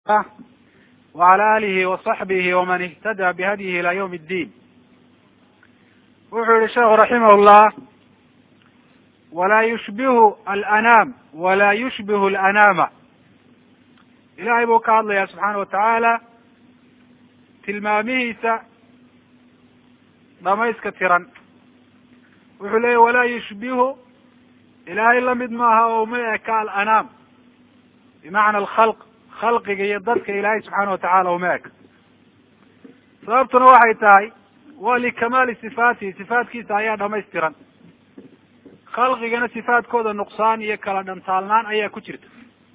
وعlى آlihi وصaxbihi وman اhtadى bhadyihi ilى ywm الdin wuxuu yihi sheekhu raximah الlah wlaa yushbihu alأnaam wala yushbihu اlأnaama ilahay buu ka hadlaya subxaana watacaala tilmaamihiisa dhamayska tiran wuxuu leeyay walaa yushbihu ilaahay lamid maaha oo uma eka alanaam bimacna alkhalq khalqiga iyo dadka ilaahay subxaana watacaala uma eka sababtuna waxay tahay waa likamaali sifaatihi sifaatkiisa ayaa dhamaystiran khalqigana sifaadkooda nuqsaan iyo kala dhantaalnaan ayaa ku jirta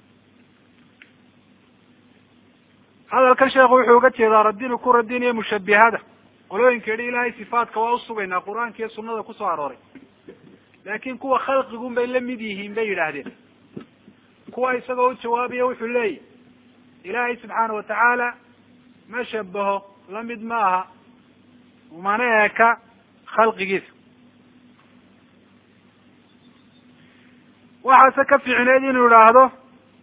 hadalkan sheekhu wuxuu uga jeedaa radinu ku radinayo mushabihada qolooyinka yidhi ilaahay sifaatka waa usugaynaa qur-aanka iyo sunada kusoo arooray laakin kuwa khalqigun bay la mid yihiin bay yidhaahdeen kuwa isagoo u jawaabaya wuxuu leeyahy ilaahay subxaana watacaala ma shabaho lamid ma aha umana eka khalqigiisa waxaase ka fiicneed inuu idhaahdo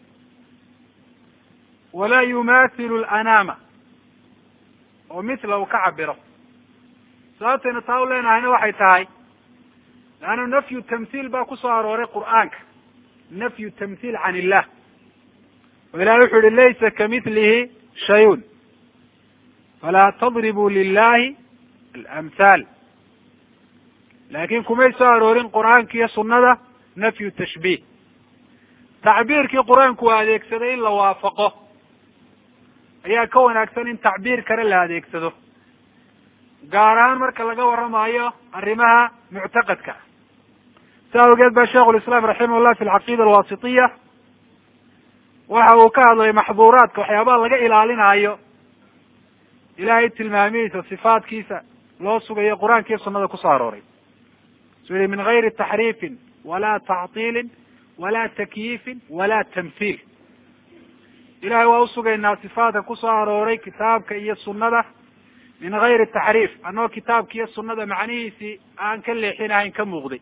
walaa yumathilu lanaama oo mithla uu ka cabiro sababtaynu taa u leenahayna waxay tahay leanna nafyu tamhiil baa kusoo arooray qur'aanka nafyu tamhiil can illah oo ilahay wuxu yihi laysa kamithlihi shayun falaa tadribuu lilahi alamhaal laakin kumay soo aroorin qur'aanka iyo sunada nafyu tashbiih tacbiirkii qur-aanku uu adeegsaday in la waafaqo ayaa ka wanaagsan in tacbiir kale la adeegsado gaar ahaan marka laga warramayo arrimaha muctaqadka si awgeed ba sheikhu lislaam raximah llah fi alcaqiida alwasitiya waxa uu ka hadlay maxduuraadka waxyaabaha laga ilaalinaayo ilahay tilmaamihiisa sifaatkiisa loo sugayo qur-aanka iyo sunada kusoo arooray su yihi min gayri taxriifin wala tactiilin wala takyiifin wala tamhiil ilahay waa usugaynaa sifaatka kusoo arooray kitaabka iyo sunada min gayri taxriif annagoo kitaabka iyo sunada macnihiisii aan ka leexinahayn ka muuqday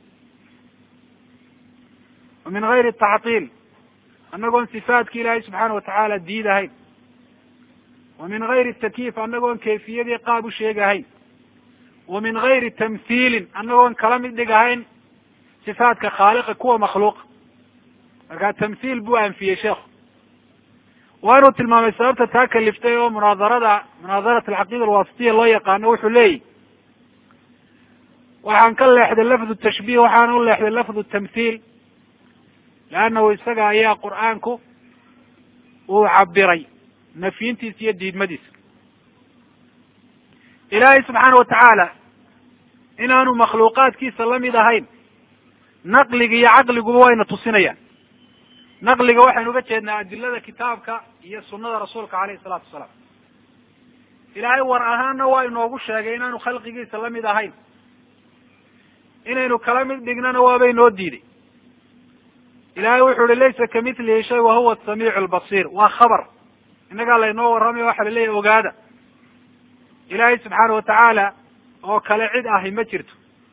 wa min gayri tactiil annagoon sifaatki ilaahay subxaana watacaala diidahayn wa min gayri takyiif annagoon kayfiyadii qaab u sheegahayn wa min gayri tamhiilin annagoon kala mid dhigahayn sifaatka khaaliqa kuwa makhluuqa marka tamhiil buu anfiyey sheekhu waa inuu tilmaamay sababta taa kaliftay oo munaadarada munaadarat alcaqiida alwasitiya loo yaqaano wuxuu leeyihi waxaan ka leexday lafdu tashbiih waxaana u leexday lafdu tamhiil leannahu isaga ayaa qur'aanku uu cabiray nafyintiisa iyo diidmadiisa ilaahay subxaana watacaala inaanu makhluuqaadkiisa lamid ahayn naqliga iyo caqliguba wayna tusinayaan naqliga waxaynu uga jeednaa adilada kitaabka iyo sunada rasuulka alayhi salaatu wasalaam ilaahay war ahaanna waa inoogu sheegay inaanu khalqigiisa lamid ahayn inaynu kala mid dhignana waaba inoo diiday ilahay wuxu uhi laysa kamithlihi shay wahuwa asamiicu albasiir waa khabar innagaa laynoo warramaya waxa laleeyahy ogaada ilaahay subxaana watacaala oo kale cid ahi ma jirto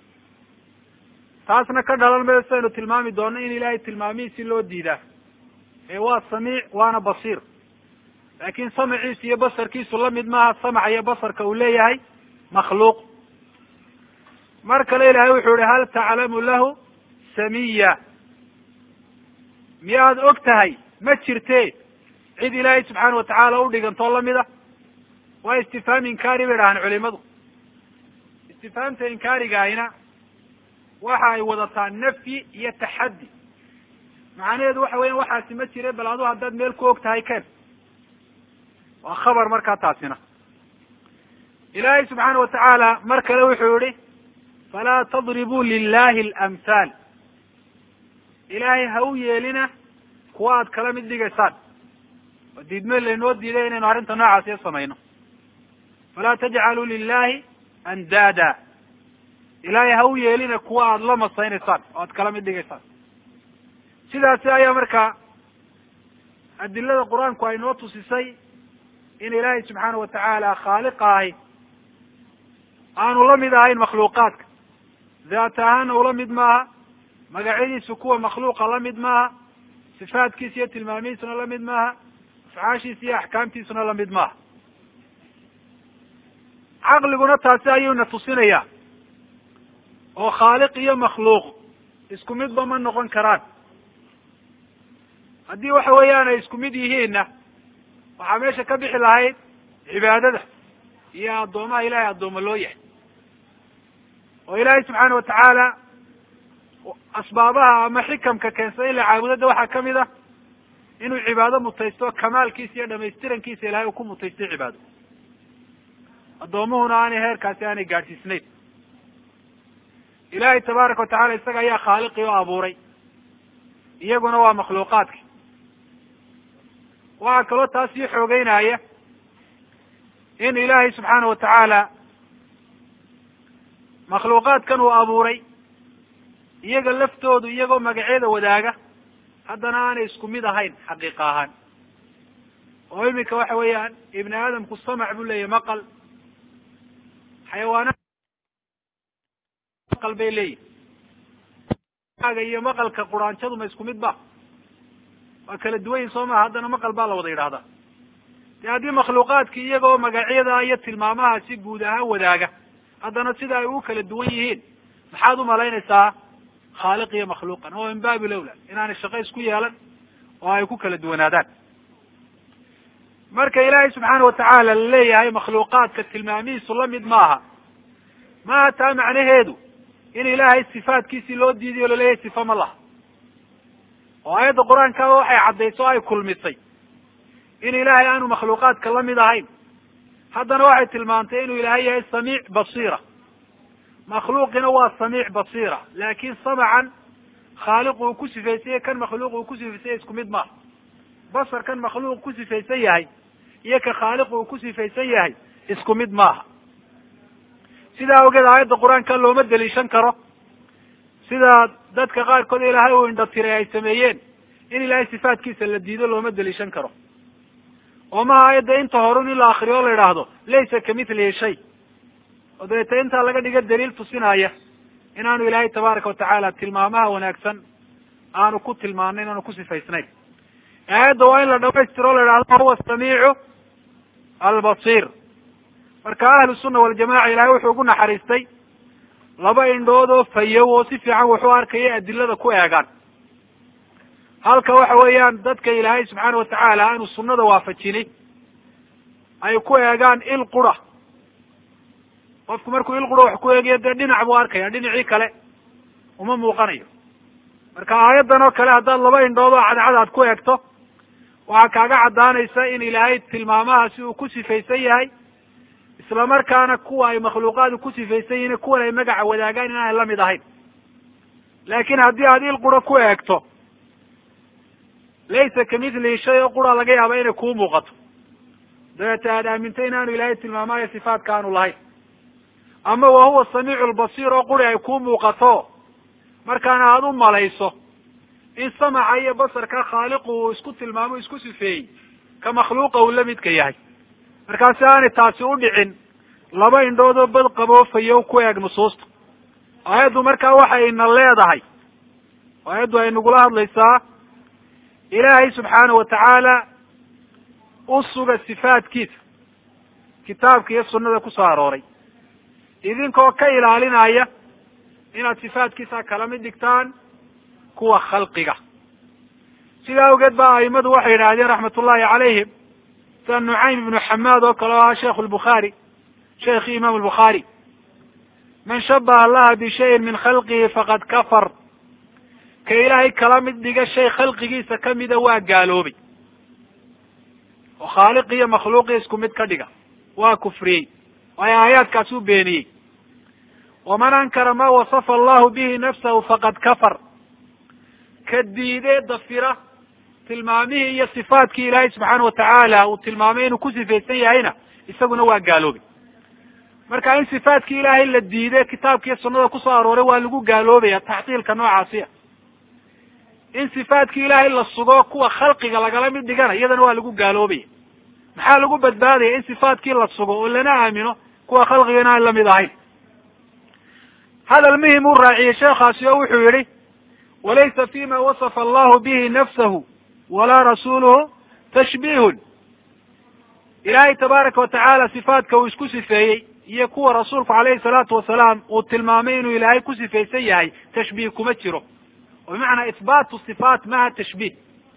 taasna ka dhalan mayo sidaynu tilmaami doono in ilahay tilmaamihiisi loo diidaa ee waa samiic waana basiir laakin samciisa iyo basarkiisu lamid maaha samca iyo basarka uu leeyahay makhluuq mar kale ilahay wuxuu yihi hal taclamu lahu samiya miyaad og tahay ma jirte cid ilaahay subxaana watacaala udhigantoo lamid a waa istifhaam inkaari bay dhahaan culimadu istifhaamta inkaarigaahina waxa ay wadataa nafyi iyo taxaddi macnaheedu waxa weya waxaasi ma jire bal adu haddaad meel ku og tahay ken waa khabar markaa taasina ilaahay subxaana watacaala mar kale wuxuu yihi falaa tadribuu lilahi alamhaal ilaahay ha u yeelina kuwa aad kala mid dhigaysaan oo diidmeel laynoo diiday inaynu arrinta noocaasiyo samayno falaa tajcaluu lilahi andaada ilaahay ha u yeelina kuwa aada la masaynaysaan oo aad kala mid dhigaysaan sidaasi ayaa markaa adilada qur-aanku ay noo tusisay in ilaahay subxaana watacaala khaaliqa ahi aanu la mid ahayn makhluuqaadka daat ahaana ula mid maaha magacyadiisu kuwa makhluuqa la mid maaha sifaatkiisa iyo tilmaamihiisuna la mid maaha afcaashiisa iyo axkaamtiisuna lamid maaha caqliguna taasi ayuuna tusinayaa oo khaaliq iyo makhluuq isku midba ma noqon karaan haddii waxa weeyaan ay isku mid yihiinna waxaa meesha ka bixi lahayd cibaadada iyo addoomaha ilahay addooma loo yahay oo ilaahay subxaana watacaala asbaabaha ama xikamka keensada in la caabudada waxaa kamid ah inuu cibaado mutaysto kamaalkiisa iyo dhamaystirankiisa ilahay uu ku mutaystay cibaado addoomuhuna aanay heerkaasi aanay gaadhsiisnayn ilaahay tabaaraka watacala isaga ayaa khaaliqii oo abuuray iyaguna waa makhluuqaadka waxaa kaloo taas sii xoogeynaya in ilaahay subxaana watacaala makhluuqaadkan uu abuuray iyaga laftoodu iyagoo magacyada wadaaga haddana aanay isku mid ahayn xaqiiqa ahaan oo iminka waxa weeyaan ibni aadamku samac buu leeyahy maqal xayawaana maqal bay leeyihin iyo maqalka quraanjadu ma isku mid ba waa kala duwan yihin soo maha haddana maqal baa la wada yidhahdaa de haddii makhluuqaadki iyagoo magacyada iyo tilmaamaha si guud ahaan wadaaga haddana sida ay u kala duwan yihiin maxaad umalaynaysaa khaaliq iyo makhluuqan oo min baabi lowla inaanay shaqo isku yeelan oo ay ku kala duwanaadaan marka ilaahay subxaana watacaala la leeyahay makhluuqaadka tilmaamihiisu lamid maaha maaha taa macnaheedu in ilaahay sifaatkiisii loo diiday o laleeyahay sifa ma laha oo aayadda qur-aankaaba waxay caddayso o ay kulmisay in ilaahay aanu makhluuqaadka lamid ahayn haddana waxay tilmaantay inuu ilaahay yahay samiic basiira makhluuqina waa samiic basiira laakin samacan khaaliq uu ku sifaysanya kan makhluuq uu ku sifaysanya isku mid maaha basar kan makhluuq ku sifaysan yahay iyo ka khaaliq uu ku sifaysan yahay isku mid maaha sidaa awgeed aayadda qur-aanka looma deliishan karo sida dadka qaarkood ilaahay uu indhatiray ay sameeyeen in ilaahay sifaatkiisa la diido looma deliishan karo oo maha aayadda inta horun in la akriyo o la idhaahdo laysa kamithlihi shay oo dabeeta intaa laga dhiga daliil tusinaya inaanu ilaahay tabaaraka watacaala tilmaamaha wanaagsan aanu ku tilmaanayn aanu ku sifaysnayn aayadda waa in la dhamaystiro o la idhahdo huwa samiicu albasiir marka ahlu sunna waljamaca ilahay wuxuu ugu naxariistay laba indhood oo fayow oo si fiican wax u arkaya adilada ku eegaan halka waxa weeyaan dadka ilaahay subxaana watacaala aanu sunnada waafajini ay ku eegaan il qura qofku markuu il qura wax ku eegayo dee dhinac buu arkaya dhinacii kale uma muuqanayo marka aayaddan oo kale haddaad laba indhood oo cadcad aad ku eegto waxaa kaaga caddaanaysa in ilaahay tilmaamahaasi uu ku sifaysan yahay isla markaana kuwa ay makhluuqaadu ku sifaysan yihiin kuwan ay magaca wadaagaan inaanay lamid ahayn laakin haddii aad il qura ku eegto laysa kamithlihi shay oo qura laga yaaba inay kuu muuqato dabeeta aad aamintay inaanu ilaahay tilmaamayo sifaatka aanu lahayn ama wa huwa samiicu lbasiir oo quri ay kuu muuqato markaana aada u malayso in samaca iyo basarka khaaliqu uu isku tilmaamo isku sifeeyey ka makhluuqa uu la midka yahay markaasi aanay taasi u dhicin laba indhoodoo bad qaboofayo ku eeg nusuusta aayaddu markaa waxayna leedahay aayaddu ay nagula hadlaysaa ilaahay subxaana watacaala u suga sifaatkiisa kitaabka iyo sunnada kusoo arooray idinkoo ka ilaalinaya inaad sifaatkiisa kala mid dhigtaan kuwa khalqiga sidaa awgeed ba aimadu waxay yidhaahdeen raxmat ullahi calayhim sida nucaym ibnu xamaad oo kale o ahaa sheikhu lbukhaari sheikhi imam lbukhaari man shabaha allaha bishayin min khalqihi faqad kafar ka ilaahay kala mid dhiga shay khalqigiisa kamida waa gaaloobay oo khaaliqi iyo makhluuqi isku mid ka dhiga waa kufriyey waayo aayaadkaas u beeniyey waman ankara ma wasafa allahu bihi nafsahu faqad kafar ka diidee dafira tilmaamihii iyo sifaatkii ilaahay subxaana watacaala uu tilmaamay inuu ku sifaysan yahayna isaguna waa gaaloobay marka in sifaatkii ilaahay la diide kitaabkiiyo sunnada kusoo arooray waa lagu gaaloobaya taxtiilka noocaasiya in sifaatkii ilaahay la sugo kuwa khalqiga lagala mid dhigana iyadana waa lagu gaaloobaya maxaa lagu badbaadaya in sifaatkii la sugo oo lana aamino kuwa khalqiga in aan lamid ahayn hadal muhim uu raaciyey sheekhaasi oo wuxuu yihi walaysa fima wasafa allahu bihi nafsahu walaa rasuluhu tashbiihun ilaahay tabaaraka watacaala sifaadka uu isku sifeeyey iyo kuwa rasuulku calayhi salaatu wasalaam uu tilmaamay inuu ilaahay ku sifaysan yahay tashbiih kuma jiro oo bimacnaa ihbaatu sifaat maha tashbiih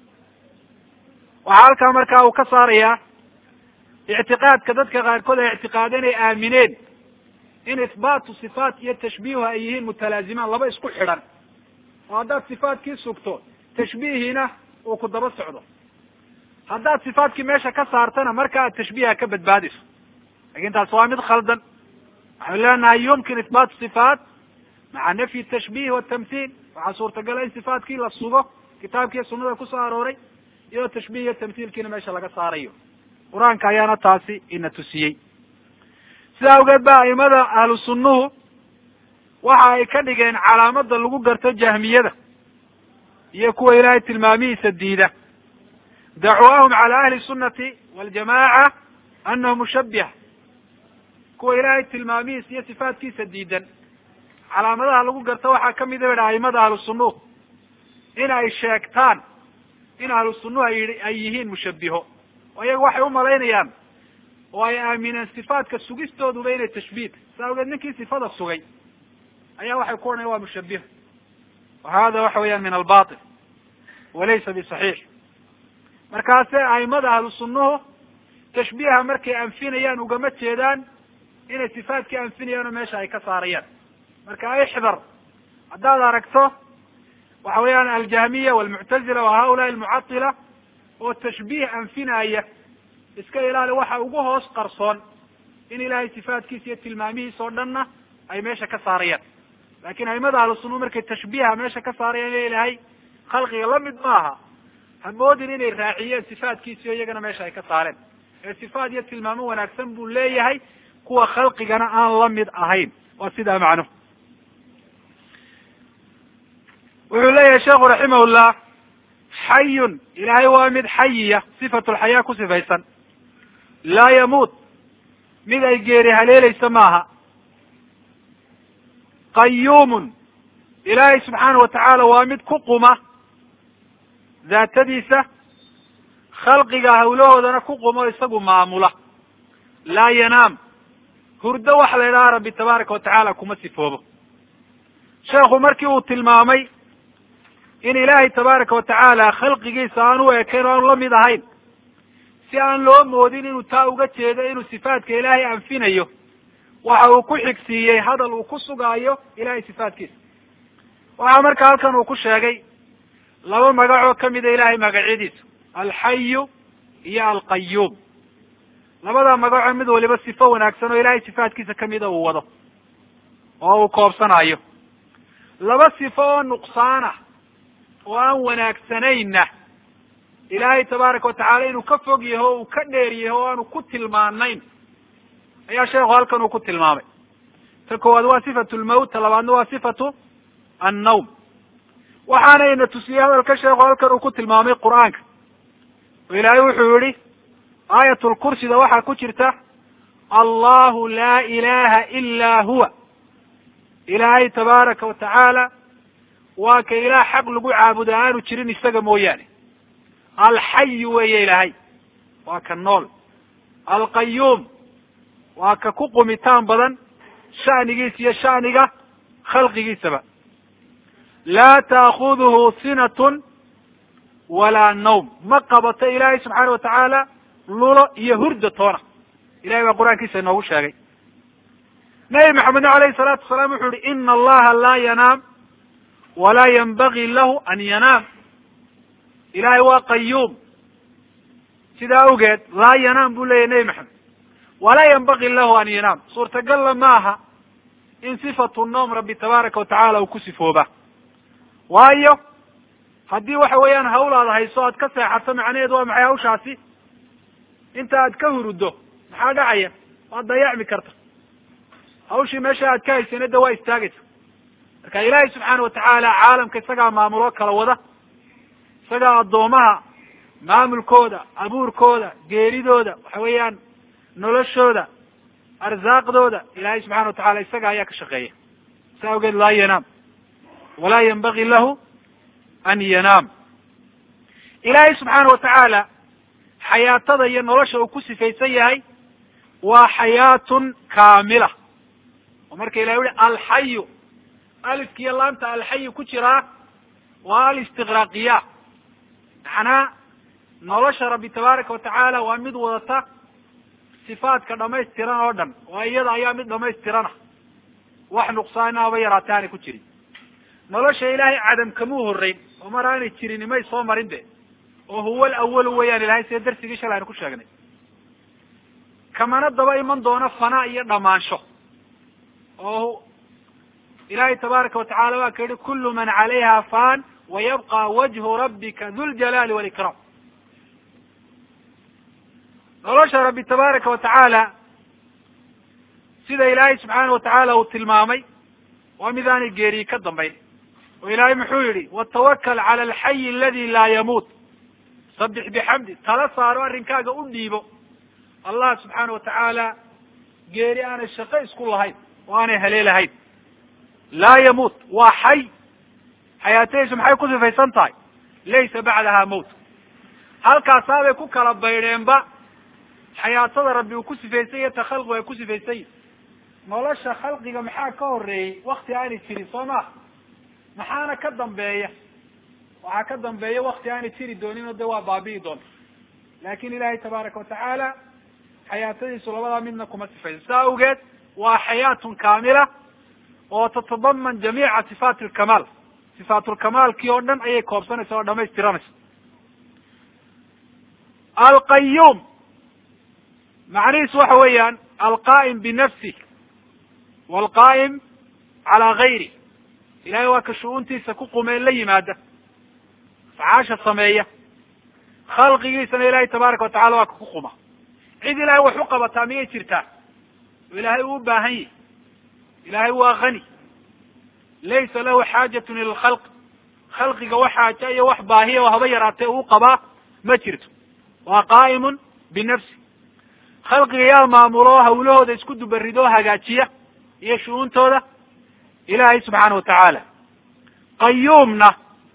waxaa halkaa markaa uu ka saarayaa ictiqaadka dadka qaarkood ay ictiqaadeen ay aamineen in ihbaatu sifaat iyo tashbiihu ay yihiin mutalaazimaan laba isku xidhan oo haddaad sifaatkii sugto tashbiihiina uu ku daba socdo haddaad sifaatkii meesha ka saartana marka aad tashbiiha ka badbaadiso lakin taas waa mid khaldan waxaynu leenahay yumkin ihbaatu sifaat maca nafyi tashbiih watamhiil waxaa suurtagala in sifaatkii la sugo kitaabkiiyo sunada kusoo arooray iyadoo tashbiih iyo tamhiilkiina meesha laga saarayo qur-aanka ayaana taasi ina tusiyey sidaa awgeed ba aimada ahlu sunnuhu waxa ay ka dhigeen calaamada lagu garto jahmiyada iyo kuwa ilaahay tilmaamihiisa diida dacwaahum cala ahli sunnati waljamaca annahu mushabbiha kuwa ilaahay tilmaamihiisa iyo sifaatkiisa diidan calaamadaha lagu garto waxaa kamid a ba aimada ahlu sunnuhu in ay sheegtaan in ahlu sunnuhu ay ay yihiin mushabbiho oo iyaga waxay umalaynayaan oo ay aamineen sifaatka sugistooduba inay tashbiih sa awgeed ninkii sifada sugay ayaa waxay ku odhanayan waa mushabbiho wa hada waxa weeyaan min albatil walaysa bisaxiix markaase aimada ahlu sunnuhu tashbiiha markay anfinayaan ugama jeedaan inay sifaatkii anfinayaan oo meesha ay ka saarayaan marka ixdar haddaad aragto waxa weeyaan aljahmiya walmuctazila wa haulaai almucatila oo tashbiih anfinaya iska ilaali waxa ugu hoos qarsoon in ilaahay sifaatkiisa iyo tilmaamihiisa oo dhanna ay meesha ka saarayaan lakin aimada ahlu sunna markay tashbiiha meesha ka saarayaan ina ilahay khalqiga lamid maaha hamoodin inay raaciyeen sifaatkiisi o iyagana meesha ay ka saareen ee sifaat iyo tilmaamo wanaagsan buu leeyahay kuwa khalqigana aan la mid ahayn waa sidaa macnuhu wuxuu leeyahay sheekhu raximahullah xayun ilaahay waa mid xayiya sifatu lxayaa ku sifaysan laa yamuut mid ay geeri haleelaysa maaha qayuumun ilaahay subxaana wa tacaala waa mid ku quma daatadiisa khalqiga hawlahoodana ku qumo isagu maamula laa yanaam hurdo waxa la yidhaha rabbi tabaaraka wa tacaala kuma sifoobo sheekhu markii uu tilmaamay in ilaahay tabaaraka wa tacaala khalqigiisa aan u ekayn o aanu la mid ahayn si aan loo moodin inuu taa uga jeedo inuu sifaadka ilaahay anfinayo waxa uu ku xigsiiyey hadal uu ku sugaayo ilahay sifaatkiisa waxaa marka halkan uu ku sheegay laba magacoo kamida ilahay magacyadiisa alxayu iyo alqayuum labada magacoo mid waliba sifo wanaagsan oo ilahay sifaatkiisa kamida uu wado oo uu koobsanayo laba sifo oo nuqsaana oo aan wanaagsanayna ilaahay tabaaraka watacaala inuu ka fog yaho o uu ka dheer yaho o aanu ku tilmaanayn ayaa sheekhu halkan uu ku tilmaamay ta koowaad waa sifatu lmawt ta labaadna waa sifatu annawm waxaana ina tusiyey hadalka sheekhu halkan uu ku tilmaamay qur'aanka oo ilaahay wuxuu yihi aayatulkursida waxaa ku jirta allahu laa ilaha ila huwa ilaahay tabaaraka watacaala waa ka ilaah xaq lagu caabuda aanu jirin isaga mooyaane alxayu weeye ilaahay waa ka nool alqayuum waa ka ku qumitaan badan sha'nigiisa iyo sha'niga khalqigiisaba laa taakuduhu sinatun walaa nawm ma qabato ilaahay subxaana watacaala lulo iyo hurda toona ilahay baa qur-aankiisa inoogu sheegay nabi maxamedna alayhi salaatu wasalaam wuxuu yihi ina allaha laa yanaam walaa yanbagi lahu an yanaam ilahay waa qayuum sidaa awgeed laa yanaam buu leyahy nebi maxamed walaa yanbagi lahu an yanaam suurtagalla maaha in sifatu noom rabbi tabaaraka watacaala uu ku sifooba waayo haddii waxa weeyaan hawl aad hayso aad ka seexato macnaheedu waa maxay hawshaasi inta aad ka huruddo maxaa dhacaya waad dayacmi karta hawshii meesha aad ka haysana de waa istaagaysa marka ilaahay subxaana watacaala caalamka isagaa maamuloo kala wada isagaa addoomaha maamulkooda abuurkooda geeridooda waxa weeyaan noloshooda arsaaqdooda ilaahay subxana watacala isaga ayaa ka shaqeeya sa awgeed laa yanaam walaa yanbagi lahu an yanaam ilaahay subxaana watacaala xayaatada iyo nolosha uu ku sifaysan yahay waa xayaatun kaamila oo marka ilahi uhi alxayu alifkiiyo laanta alxayu ku jiraa waa alistiqraaqiya macnaa nolosha rabbi tabaaraka watacaala waa mid wadata sifaadka dhamaystiran oo dhan oo iyada ayaa mid dhamaystirana wax nuqsaana aba yaraate aanay ku jirin nolosha ilaahay cadam kamuu horreyn oo mar aanay jirin may soo marin de oo huwa alawalu weeyaan ilahay sida darsigii shalay aynu ku sheegnay kamana daba iman doono fanaa iyo dhamaansho oo ilahay tabaaraka watacaala waa ka yihi kullu man calayha fan wayabqa wajhu rabbika dhuljalaali walikram nolosha rabbi tabaaraka watacaala sida ilaahay subxaana watacaala uu tilmaamay waa mid aanay geeriyi ka dambayn oo ilaahay muxuu yihi watawakal cala alxayi aladi laa yamuut sabix bixamdi tala saaro arrinkaaga u dhiibo allah subxaana watacaala geeri aanay shaqo isku lahayn oo aanay haleelahayn laa yamuut waa xay xayaatadiisu maxay ku sifaysan tahay laysa bacdaha mowt halkaasaabay ku kala baydheenba xayaatada rabbi uu ku sifaysan yahy ta khalqigu ay ku sifaysan yihin nolosha khalqiga maxaa ka horeeyey wakti aanay jirin soo maha maxaana ka dambeeya waxaa ka dambeeya wakti aanay jiri doonin oo de waa baabi'i doonta laakin ilahay tabaaraka watacaala xayaatadiisu labadaa midna kuma sifaysan saa awgeed waa xayaatun kaamila oo tatadaman jamiica sifaat lkamaal sifaatulkamaalkii oo dhan ayay koobsanaysa oo dhamaystiranaysa alqayuum macnihiisu waxa weeyaan alqaa'im binafsih walqaa'im calaa gayri ilahay waa ka shu-uuntiisa ku qumeen la yimaada afcaasha sameeya khalqigiisana ilahay tabaaraka watacala waa ka ku quma cid ilahay wax u qabataa miyay jirtaa oo ilaahay uu u baahan yahi ilahay waa hani laysa lahu xaajatun ila lkhalq khalqiga wax xaaja iyo wax baahiya oo haba yaraatee uu qabaa ma jirto waa qaa'imun binafsi khalqiga yaa maamulo hawlahooda isku dubarido o hagaajiya iyo shu-uuntooda ilaahay subxaana watacaala qayuumna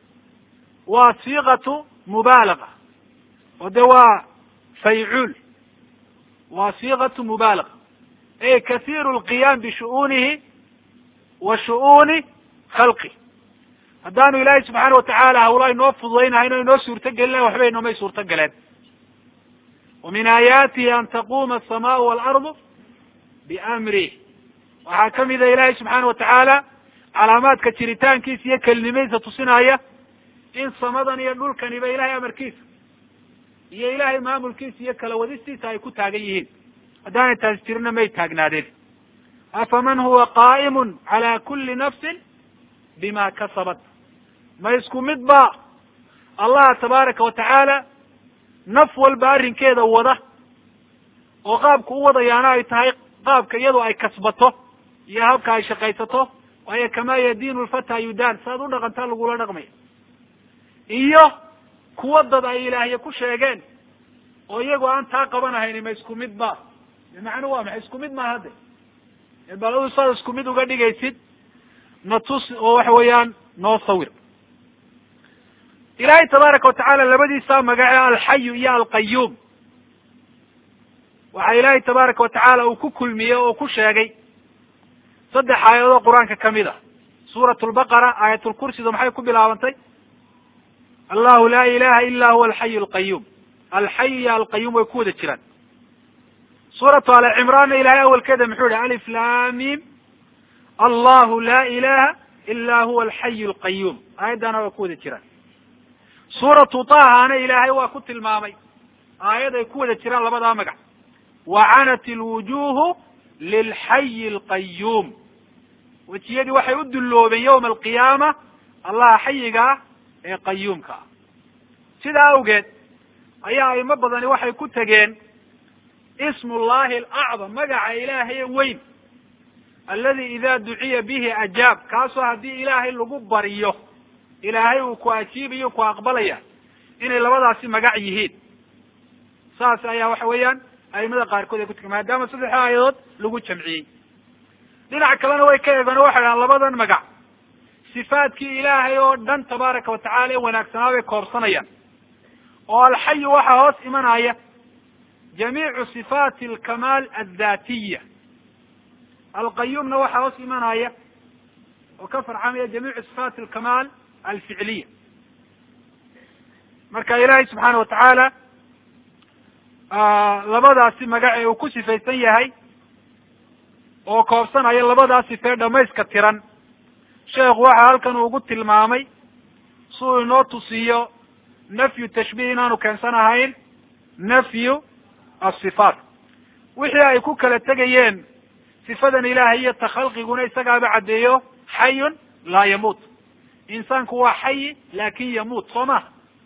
waa siiqatu mubaalaga oo de waa faycuul waa siiqatu mubaalaga e kathiiru lqiyaam bishu'uunihi wa shu'uuni khalqi haddaanu ilaahay subxaana watacaala hawla inoo fududaynahayn o inoo suurto gelinayn waxba inoomay suurto galeen wa min aayaatihi an taquma asamaau waalardu biamrih waxaa kamida ilaahay subxaana watacaala calaamaadka jiritaankiisa iyo kelinimadiisa tusinaya in samadan iyo dhulkaniba ilahay amarkiisa iyo ilahay maamulkiisa iyo kala wadistiisa ay ku taagan yihiin haddaanay taasi jirina may taagnaadeen afaman huwa qaa'imun cala kuli nafsin bima kasabat ma isku mid ba allah tabaaraka watacaala naf walba arrinkeeda wada oo qaabka u wadayaana ay tahay qaabka iyadoo ay kasbato iyo habka ay shaqaysato waayo kamaa yadiinu lfata yudaan saaad u dhaqantaa lagula dhaqmaya iyo kuwa dad ay ilaahye ku sheegeen oo iyagoo aan taa qabanahayni ma isku mid ba macnuhu waa maxay isku mid maaha de baladu saad isku mid uga dhigaysid na tus oo waxa weeyaan noo sawir ilaahay tabaaraka watacaala labadiisa magace alxayu iyo alqayuum waxaa ilaahay tabaaraka watacaala uu ku kulmiyey oo ku sheegay saddex aayadood qur-aanka kamid a suurat lbaqara aayatulkursidu maxay ku bilaabantay allahu laa ilaha ila huwa alxayu alqayuum alxayu iyo alqayuum way ku wada jiraan suuratu ali cimraanna ilahay awalkeeda muxuu yihi alif lamim allahu laa ilaha ila huwa alxayu alqayuum aayaddana waa ku wada jiraan suuratu tahana ilaahay waa ku tilmaamay aayad ay ku wada jiraan labadaa magac wacanat ilwujuhu lilxayi alqayuum wejiyadii waxay u dulloobeen yawma alqiyaama allaha xayiga ah ee qayuumka ah sidaa awgeed ayaa aimo badani waxay ku tegeen ismu llahi alacdam magaca ilaahay weyn aladi ida duciya bihi ajaab kaasoo haddii ilaahay lagu baryo ilaahay uu ku ajiibayo ku aqbalaya inay labadaasi magac yihiin saas ayaa waxa weeyaan aimada qaarkood ay ku tegi maadaama saddex aayadood lagu jamciyey dhinac kalena way ka eegeen o waxay dhahaan labadan magac sifaadkii ilaahay oo dhan tabaaraka watacala ee wanaagsanaa bay koobsanayaan oo alxayu waxaa hoos imanaya jamiicu sifaati alkamaal addaatiya alqayuumna waxaa hoos imanaya oo ka farcamaya jamiicu sifaati alkamaal alficliya marka ilaahay subxaana watacaala labadaasi magac ee uu ku sifaysan yahay oo koobsanaya labadaas sifee dhamayska tiran sheekhu waxa halkan uu ugu tilmaamay si uu inoo tusiyo nafyu tashbiih inaanu keensanahayn nafyu asifaat wixii ay ku kala tegayeen sifadan ilaahay iyo takhalqiguna isagaaba caddeeyo xayun laa yamuut insaanku waa xayi laakin yamuut soo maha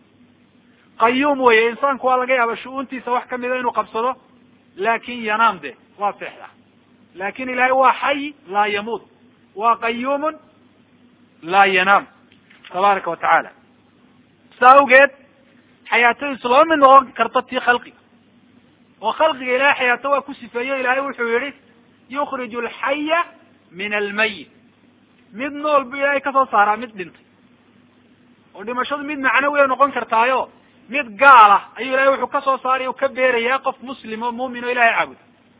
qayuum weye insaanku waa laga yaaba shu-uuntiisa wax kamida inuu qabsado laakin yanaam de waa seexda laakin ilahay waa xayi laa yamuut waa qayuumun laa yanaam tabaaraka wa tacaala saa awgeed xayaatadiisu laba mid noqon karto tii khalqiga oo khalqiga ilahay xayaato waa ku sifeeyo ilahay wuxuu yihi yukriju alxaya min almayit mid nool bu ilahay kasoo saaraa mid dhintay oo dhimashadu mid macnawiya noqon kartaayo mid gaala ayuu ilahay wuxuu kasoo saaray u ka beerayaa qof muslim oo muumin oo ilahay caabuda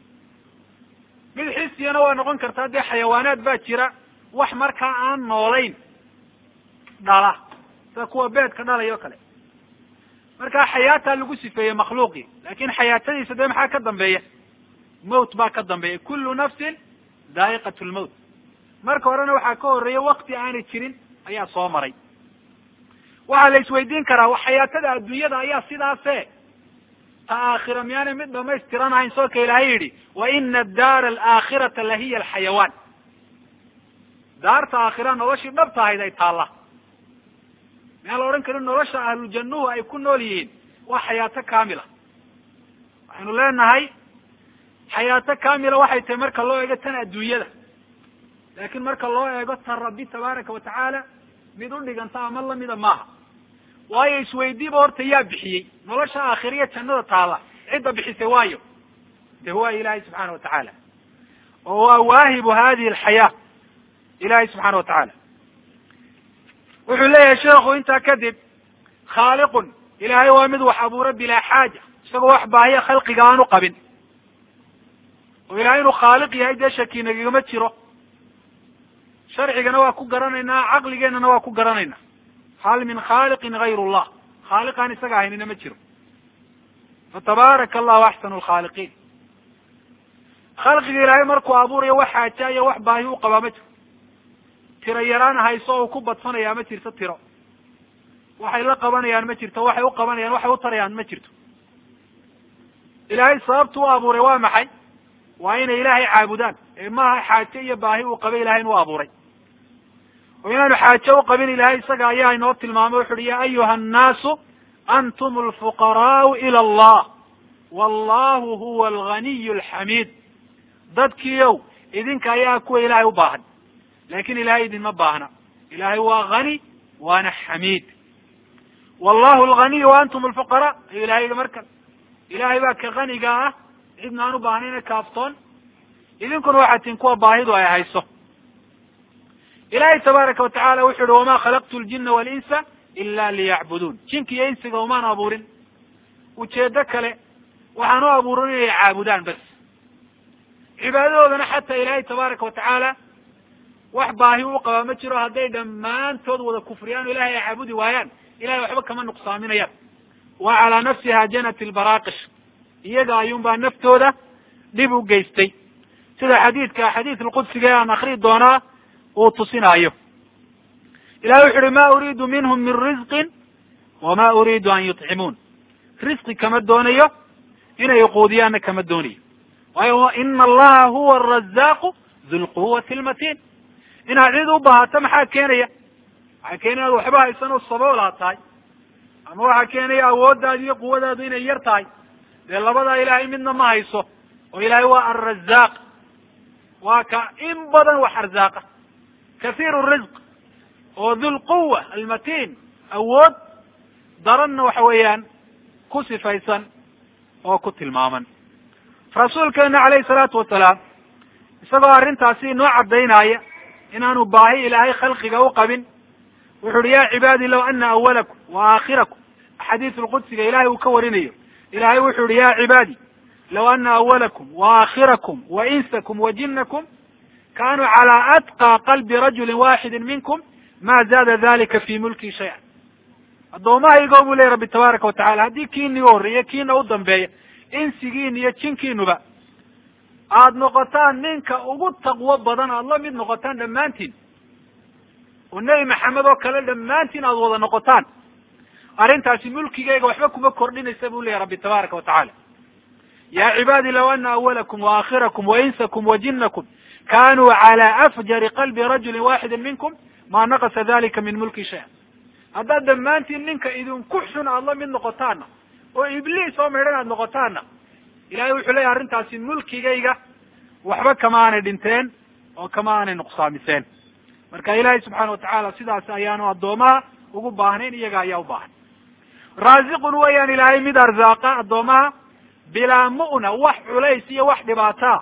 mid xisiyana waa noqon kartaa dee xayawaanaad baa jira wax markaa aan noolayn dhala sida kuwa beedka dhalaya o kale markaa xayaataa lagu sifeeyey makhluuqii lakin xayaatadiisa dee maxaa ka dambeeya mawt baa ka dambeeya kullu nafsin daa'iqat lmawt marka horena waxaa ka horeeya wakti aanay jirin ayaa soo maray waxaa la isweydiin karaa xayaatada adduunyada ayaa sidaase ta aakhira miyaanay mid dhamaystiran ahayn soo ka ilaahay yidhi wa ina addaara alaakhirata lahiya alxayawaan daarta aakhira noloshii dhabta ahayd ay taalla miyaan la odhan karin nolosha ahlujannuhu ay ku nool yihiin waa xayaato kamila waxaynu leenahay xayaato kamila waxay tahay marka loo eego tan adduunyada laakin marka loo eego tan rabbi tabaaraka wa tacaala mid u dhiganta ama lamida maaha waayo isweydiiba horta yaa bixiyey nolosha aakhiriya jannada taalla cidda bixisay waayo de huwa ilahay subxaana wa tacaala oo waa waahibu hadihi alxayaa ilahay subxaana wa tacaala wuxuu leeyahay sheekhu intaa kadib khaaliqun ilahay waa mid wax abuura bilaa xaaja isagoo wax baahiya khalqiga aan u qabin oo ilahay inuu khaaliq yahay dee shaki nagagama jiro sharcigana waa ku garanaynaa caqligeenana waa ku garanaynaa hal min khaaliqin gayr llah khaaliqaan isaga ahaynina ma jiro fatabaaraka allahu axsanu lkhaaliqiin khalqiga ilaahay markuu abuurayo wax xaaja iyo wax baahi u qabaa ma jiro tiro yaraan hayso oo ku badfanayaa ma jirto tiro waxay la qabanayaan ma jirto waxay u qabanayaan waxay u tarayaan ma jirto ilaahay sababtu u abuuray waa maxay waa inay ilaahay caabudaan ee maaha xaaje iyo baahi uu qabay ilahay inuu abuuray oo inaanu xaaje u qabin ilahay isaga ayaa inoo tilmaamay wuxu uhi ya ayuha annaasu antum alfuqaraau ila allah wallahu huwa alganiy alxamiid dadkiiow idinka ayaa kuwa ilaahay u baahan laakin ilahay idinma baahna ilahay waa hani waana xamiid wallahu alganiy wa antum alfuqaraa ayuu ilahay yihi marka ilahay baa ka haniga ah cidna aan u baahnayna kaaftoon idinkuna waxaa tin kuwa baahidu ay hayso ilahay tabaaraka wa tacala wuxu uhi wama khalaqtu ljina walinsa ila liyacbuduun jinka iyo insiga umaan abuurin ujeedo kale waxaan u abuurin inay caabudaan bas cibaadadoodana xataa ilaahay tabaaraka wa tacaala wax baahi u qabaa ma jiro hadday dhammaantood wada kufriyaan o ilahay ay caabudi waayaan ilahay waxba kama nuqsaaminayaan wa calaa nafsiha janat lbaraaqish iyaga ayuunbaa naftooda dhib u geystay sida xadiidka xadiid lqudsiga ee aan akrii doonaa uu tusinaayo ilahay wuxu uhi ma uriidu minhum min risqin wama uriidu an yutcimuun risqi kama doonayo inay quudiyaanna kama doonayo waayo ina allaha huwa arazaaqu du lquwati lmatiin inaad cid u baahato maxaa keenaya waxaa keenaya inaad waxba haysan oo saboolaa tahay ama waxaa keenaya awooddaadu iyo quwadaadu inay yar tahay dee labadaa ilaahay midna ma hayso oo ilaahay waa alrazaaq waa ka in badan wax arzaaqa kathiiru risq oo dhulquwa almatiin awood daranna waxa weeyaan ku sifaysan oo ku tilmaaman rasuulkeena calayhi salaatu wasalaam isagoo arrintaasi inoo caddaynaya inaanu baahi ilaahay khalqiga u qabin wuxu uhi ya cibaadi law ana awalakum wa aakhirakum xadiis lqudsiga ilahay uu ka warinayo ilahay wuxuu yihi ya cibaadi law ana awalakum waakhirakum wainsakum wajinakum kanuu calى atqى qalbi rajuli waxidi minkum ma zaada dalika fi mulki shaya addoommahaygo buu leya rabbi tabaaraka watacala haddii kiiniga horreeya kiina u dambeeya insigiin iyo jinkiinuba aada noqotaan ninka ugu taqwo badan aada la mid noqotaan dhammaantiin oo nebi maxamed oo kale dhammaantiin aada wada noqotaan arrintaasi mulkigeyga waxba kuma kordhinaysa buu leya rabbi tabaaraka watacala ya cibaadi law ana awalakum waakhirakum wainsakum wajinakum kanuu calى afjari qalbi rajuli waxidi minkum ma naqasa dalika min mulki shaya haddaad dhammaantiin ninka idinku xun aada la mid noqotaana oo ibliis oo midhan aada noqotaana ilahay wuxuu leeyahy arrintaasi mulkigayga waxba kama aanay dhinteen oo kama aanay nuqsaamiseen marka ilaahay subxaana watacaala sidaas ayaanu addoomaha ugu baahnayn iyaga ayaa u baahan raasiqun weeyaan ilaahay mid arzaaqa addoomaha bilaa mu'na wax culays iyo wax dhibaataa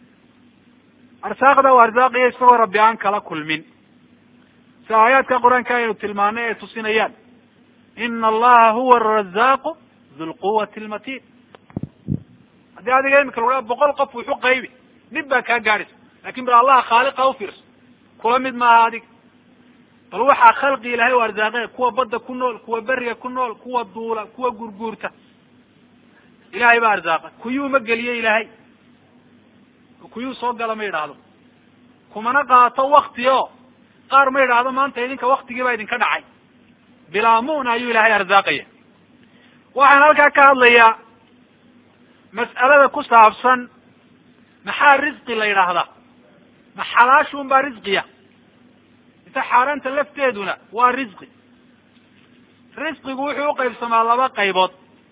arsaaqda u arzaaqiya isagoo rabbi aan kala kulmin si aayaadka qur-aanka aynu tilmaanay ay tusinayaan ina allaha huwa arazaaqu du lquwati lmatin haddii adiga imika lagu boqol qof wuxu qaybi dhib baa kaa gaadhaysa lakin bal allaha khaaliqa ufiirso kula mid maaha adiga bal waxaa khalqi ilahay u arsaaqe kuwa badda ku nool kuwa beriga ku nool kuwa duula kuwa gurguurta ilahay baa arzaaqa kuyuu ma geliye ilaahay kuyuu soo gala ma yidhaahdo kumana qaato wakti o qaar ma yidhaahdo maanta idinka waktigii baa idinka dhacay bilaa mu'na ayuu ilahay arsaaqaya waxaan halkaa ka hadlayaa mas'alada ku saabsan maxaa risqi la yidhaahdaa ma xalaashun baa risqiya mise xaaraanta lafteeduna waa risqi risqigu wuxuu uqaybsamaa laba qaybood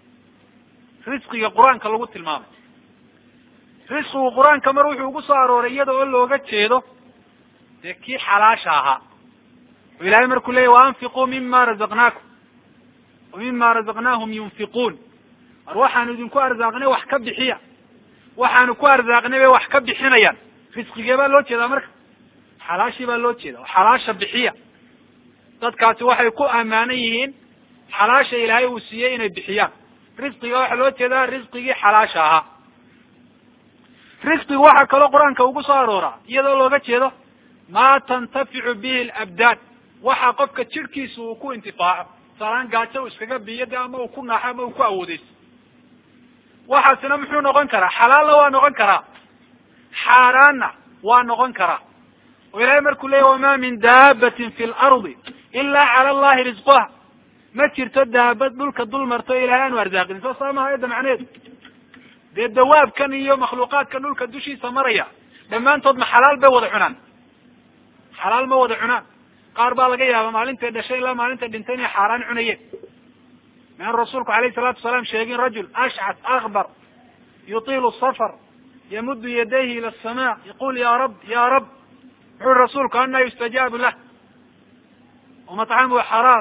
risqiga qur-aanka lagu tilmaamay risqigu qur-aanka mar wuxuu ugu soo arooray iyada oo looga jeedo dee kii xalaasha ahaa oo ilahay markuu leeyay waanfiquu mima razaqnaakum wa mima razaqnaahum yunfiquun mar waxaanu idinku arsaaqnay wax ka bixiya waxaanu ku arsaaqnay bay wax ka bixinayaan risqigee baa loo jeedaa marka xalaashii baa loo jeeda oo xalaasha bixiya dadkaasi waxay ku ammaanan yihiin xalaasha ilaahay uu siiyey inay bixiyaan risqiga waxaa loo jeedaa risqigii xalaasha ahaa risqigu waxaa kaloo qur-aanka ugu soo arooraa iyadoo looga jeedo maa tantaficu bihi alabdaan waxa qofka jidhkiisa uu ku intifaaco salaan gaajo uu iskaga biyo de ama uu ku naaxo ama uu ku awoodeyso waxaasina muxuu noqon karaa xalaalna waa noqon karaa xaaraanna waa noqon karaa oo ilahay markuu leeyay wama min daabatin fi lardi ila cala allahi risquha ma jirto daabad dhulka dul marto ilahay aanu arsaaqin soo saa maha ayadda macneheedu dee dawaabkan iyo makhluuqaadkan dhulka dushiisa maraya dhammaantood ma xalaal bay wada cunaan xalaal ma wada cunaan qaar baa laga yaaba maalintay dhashay ilaa maalintay dhintay inay xaaraan cunayeen maan rasuulku alayhi salaatu wasalaam sheegin rajul ashcas akbar yutiilu safar yamuddu yadayhi ila asamaa yaqul ya rab ya rab wuxu ui rasuulku ana yustajaabu lah wamatcamuhu xaraam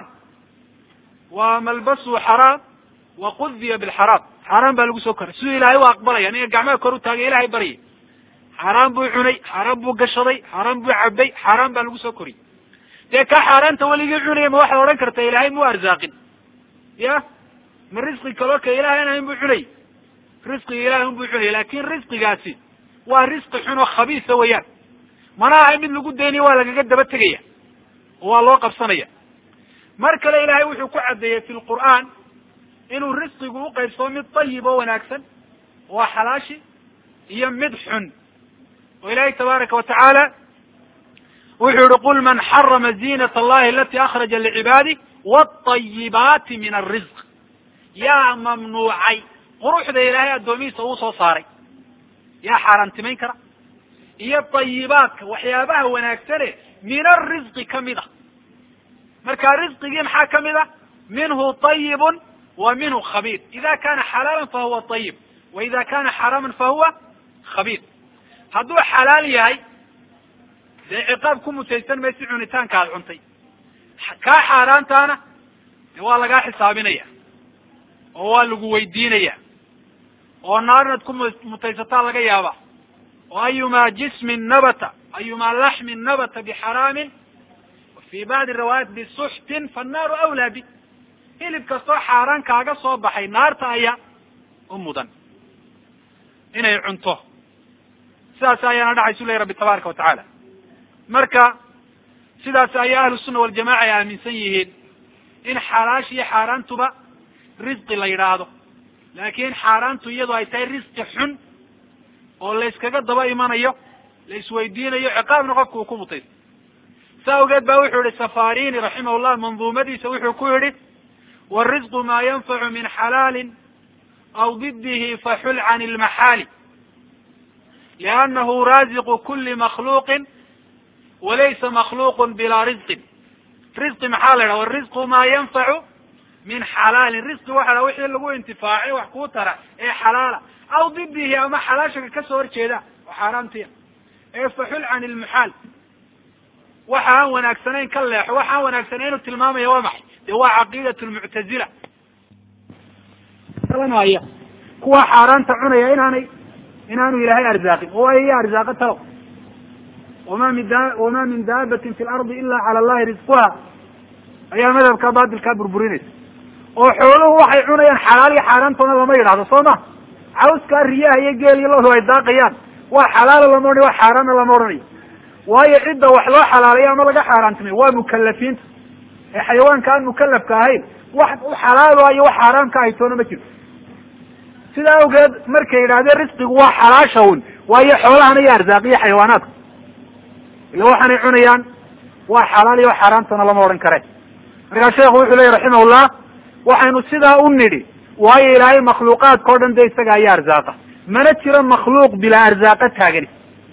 wa malbasuhu xaraam wa qudiya bilxaraam xaaraan baa lagu soo koray siduu ilahay u aqbalaya ninga gacmaha kor u taagay ilahay baryay xaaraan buu cunay xaaraan buu gashaday xaaraan buu cabay xaaraan baa lagu soo koriyey dee kaa xaaraanta weligii cunaya ma waxaad odhan karta ilahay muu arsaaqin ya ma risqi kaloo ka ilahay an ahayn buu cunay risqiga ilahay un buu cunaya laakin risqigaasi waa risqi xun oo khabiisa weeyaan mana ahay mid lagu daynayo waa lagaga daba tegaya oo waa loo qabsanaya mar kale ilahay wuxuu ku caddeeyey fi lqur'aan inuu risqigu uqaybsamo mid dayib oo wanaagsan waa xalaashi iyo mid xun oo ilahay tabaaraka watacaala wuxuu yihi qul man xarama ziinat allahi alati akhraja licibaadi wاطayibaati min alrisq yaa mamnuucay quruxda ilaahay addoomihiisa uu soo saaray yaa xaaraantimayn kara iyo tayibaadka waxyaabaha wanaagsane min alrisqi kamid a marka risqigii maxaa kamid a minhu طayibun wa minhu khabiir ida kana xalaala fahuwa طayib wa ida kana xaraaman fahuwa khabiir hadduu xalaal yahay dee ciqaab ku mutaysan maysi cunitaanka aad cuntay kaa xaaraantaana de waa lagaa xisaabinaya oo waa lagu weydiinaya oo naar inaad ku mutaysataa laga yaaba oo ayumaa jismin nabata ayumaa laxmin nabata bixaraamin wa fi bacdi riwaayaat bisuxtin fannaaru awlaa bi hilib kastoo xaaraan kaaga soo baxay naarta ayaa u mudan inay cunto sidaas ayaana dhacaysu lehy rabbi tabaaraka watacaala marka sidaas ayaa ahlu sunna waljamaca ay aaminsan yihiin in xalaash iyo xaaraantuba risqi la yidhaahdo laakiin xaaraantu iyadu ay tahay risqi xun oo la yskaga daba imanayo la isweydiinayo ciqaabna qofka uu ku mutaysto saa awgeed ba wuxuu yihi safarini raximahullah manduumadiisa wuxuu ku yihi warisqu maa yanfacu min xalaalin aw didihi faxul can ilmaxaali liannahu raziqu kuli makhluuqin walaysa makhluuqun bilaa risqin risqi maxaa la yidhaha warisqu maa yanfacu min xalaalin risqi waxa la wixii lagu intifaacay wax kuu tara ee xalaala aw didihi ama xalaashaka kasoo horjeeda oo xaaraantiya ee faxul can ilmuxaal waxa aan wanaagsanayn ka leexo waxa aan wanaagsanayn inuu tilmaamaya waa maxay dee waa caqiidat lmuctazila aya kuwa xaaraanta cunaya inaanay inaanu ilaahay arsaaqin oo ay iya arsaaqo talow wama min da wama min daabatin fi lardi ila cala allahi risquha ayaa madhabka batilkaa burburinaysa oo xooluhu waxay cunayaan xalaal iyo xaaraantoona lama yidhahdo soo ma cawskaa riyaha iyo geel iyo lodu ay daaqayaan waa xalaala lama odhanayo waa xaaraanna lama odhanayo waayo cidda wax loo xalaalayo ama laga xaaraantimay waa mukalafiinta ee xayawaanka aan mukalafka ahayn wax u xalaalayo wax xaaraam ka haytoona ma jirto sidaa awgeed markay yidhahdeen risqigu waa xalaasha un waayo xoolahana iyo arzaaqiyo xayawaanaadka ila waxaanay cunayaan waa xalaal iyo xaaraantana lama odhan kare markaa sheekhu wuxuu leeyahy raximahullah waxaynu sidaa u nidhi waayo ilaahay makhluuqaadka o dhan de isaga ayaa arzaaqa mana jiro makhluuq bilaa arzaaqa taagani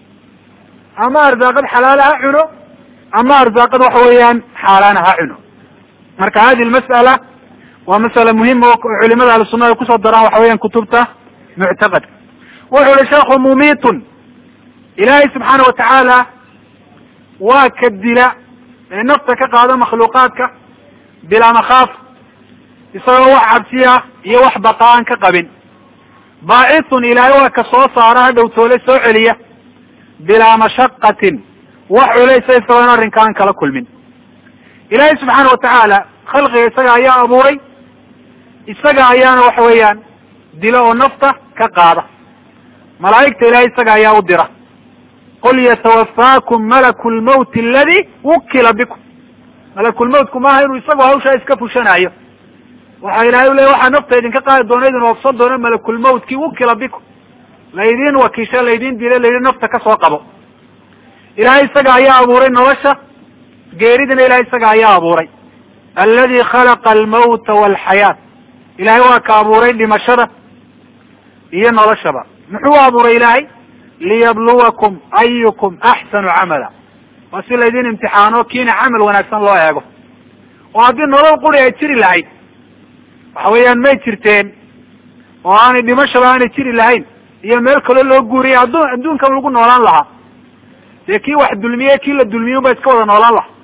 ama arzaaqad xalaala ha cuno ama arzaaqad waxa weeyaan xaaraana ha cuno marka hadi lmas'ala waa masala muhima oo culimada ahlu sunna ay kusoo daraan waxa weeyaan kutubta muctaqadka wuxuu ihi sheekhu mumitun ilaahay subxaana watacaala waa ka dila ee nafta ka qaada makhluuqaadka bilaa makhaaf isagoo wax cabsiya iyo wax baqa aan ka qabin baacithun ilaahay waa ka soo saara ha dhowtoole soo celiya bilaa mashaqatin wax culaysa isagoon arrinka aan kala kulmin ilaahay subxaana watacaala khalqiga isaga ayaa abuuray isaga ayaana waxa weeyaan dilo oo nafta ka qaada malaa'igta ilahay isaga ayaa u dira qul yatawafaakum malaku lmawti aladi wukila bikum malakulmawtku maaha inuu isagu hawshaa iska fushanayo waxa ilahay u leya waxaa nafta idinka qaadi doona idin oofsan doona malakulmawtkii wukila bikum laydin wakiisha laydin dila laydin nafta ka soo qabo ilahay isaga ayaa abuuray nolosha geeridina ilahay isaga ayaa abuuray aladi khalaqa almawta walxayaat ilahay waa ka abuuray dhimashada iyo noloshaba muxuu abuuray ilaahay liyabluwakum ayukum axsanu camala waa si laydin imtixaano kiina camal wanaagsan loo eego oo haddii nolol quri ay jiri lahayd waxa weeyaan may jirteen oo aanay dhimashaba aanay jiri lahayn iyo meel kaloo loo guuriyay adduun adduunkan lagu noolaan lahaa dee kii wax dulmiye kii la dulmiye unba iska wada noolaan laha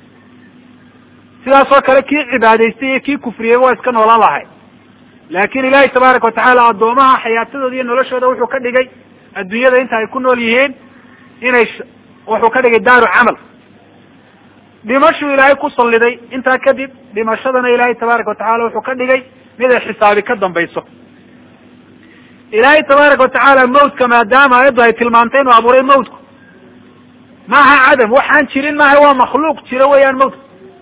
sidaas oo kale kii cibaadaystay iyo kii kufriyeyba waa iska noolaan lahay laakin ilahi tabaaraka watacaala addoomaha xayaatadooda iyo noloshooda wuxuu ka dhigay adduunyada inta ay ku nool yihiin inay wuxuu ka dhigay daaru camal dhimashuu ilaahay ku salliday intaa kadib dhimashadana ilaahay tabaaraka watacala wuxuu ka dhigay mid ay xisaabi ka dambayso ilaahay tabaaraka watacaala mawtka maadaama ayaddu ay tilmaamtay inuu abuuray mawtku maaha cadam waxaan jirin maaha waa makhluuq jiro weeyaan mawtku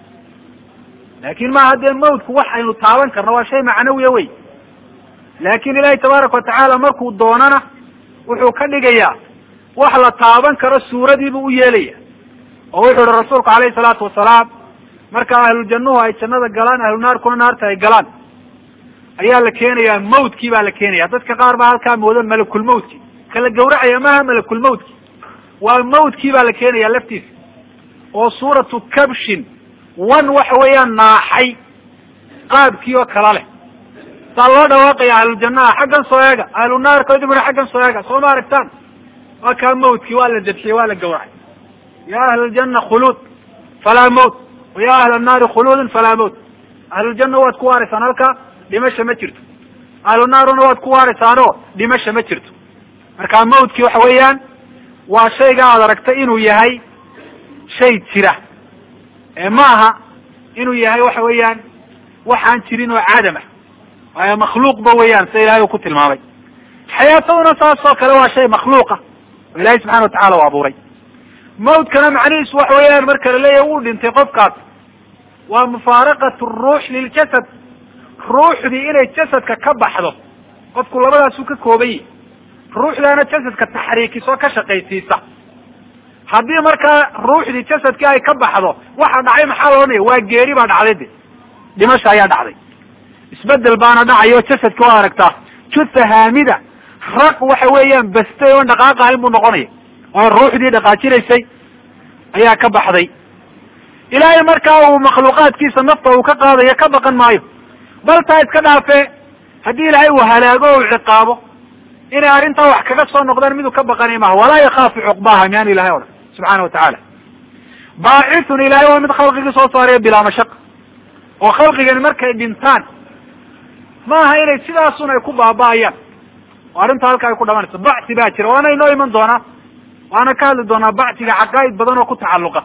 laakin maaha dee mawtku wax aynu taaban karno waa shay macnawiya wey laakin ilaahay tabaaraka watacaala markuu doonana wuxuu ka dhigayaa wax la taaban karo suuradiibuu u yeelaya oo wuxuu ihi rasuulku alayhi salaatu wasalaam marka ahlujannuhu ay jannada galaan ahlu naarkuna naarta ay galaan ayaa la keenayaa mawtkii baa la keenaya dadka qaar baa halkaa mooda malakulmawtki kala gawracaya maaha malakulmawtki waa mawtkii baa la keenaya laftiisa oo suuratu kabshin wan waxa weeyaan naaxay qaabkii oo kala leh saa loo dhawaaqaya ahlujannaha xaggan soo eega ahlu naarka idimuna xaggan soo eega soo ma aragtaan waa kaa mawtkii waa la dabxiyey waa la gawracay ya ahla aljanna khuluud falaa mawt wa ya ahla annaari khuluudin falaa mawt ahluljanna waad ku waaraysaan halkaa dhimasha ma jirto ahlu naaruna waad ku waaraysaanoo dhimasha ma jirto marka mawtkii waxa weeyaan waa shayga aad aragtay inuu yahay shay jira ee ma aha inuu yahay waxa weeyaan waxaan jirin oo cadam ah waayo makhluuqba weeyaan sida ilahay uu ku tilmaamay xayaataduna saasoo kale waa shay makhluuqa oo ilahay subxana watacala u abuuray mawtkana macnihiisu waxa weeyaan marka la leeyahy wuu dhintay qofkaas waa mufaaraqat ruux liljasad ruuxdii inay jasadka ka baxdo qofku labadaasuu ka kooban yahi ruuxdaana jasadka taxriikisoo ka shaqaysiisa haddii markaa ruuxdii jasadkii ay ka baxdo waxa dhacay maxaa la odhanaya waa geeri baa dhacday de dhimasha ayaa dhacday isbedel baana dhacayo jasadki waa aragtaa jutha haamida raq waxa weeyaan bastay oon dhaqaaqahayn buu noqonaya oo ruuxdii dhaqaajinaysay ayaa ka baxday ilaahay markaa uu makhluuqaadkiisa nafta uu ka qaadayo ka baqan maayo bal taa iska dhaafee haddii ilaahay uu halaago o u ciqaabo inay arrintaa wax kaga soo noqdaan miduu ka baqanay maha walaa yakaafu cuqbaha miyaanu ilahay odhan subxaana watacaala baacithun ilahay waa mid khalqigii soo saaraya bilaa mashaqa oo khalqigani markay dhintaan maaha inay sidaasun ay ku baaba'ayaan oo arrinta halka ay ku dhamanayso bacsi baa jira waana inoo iman doonaa waana ka hadli doonaa bacsiga caqaa'id badan oo ku tacalluqa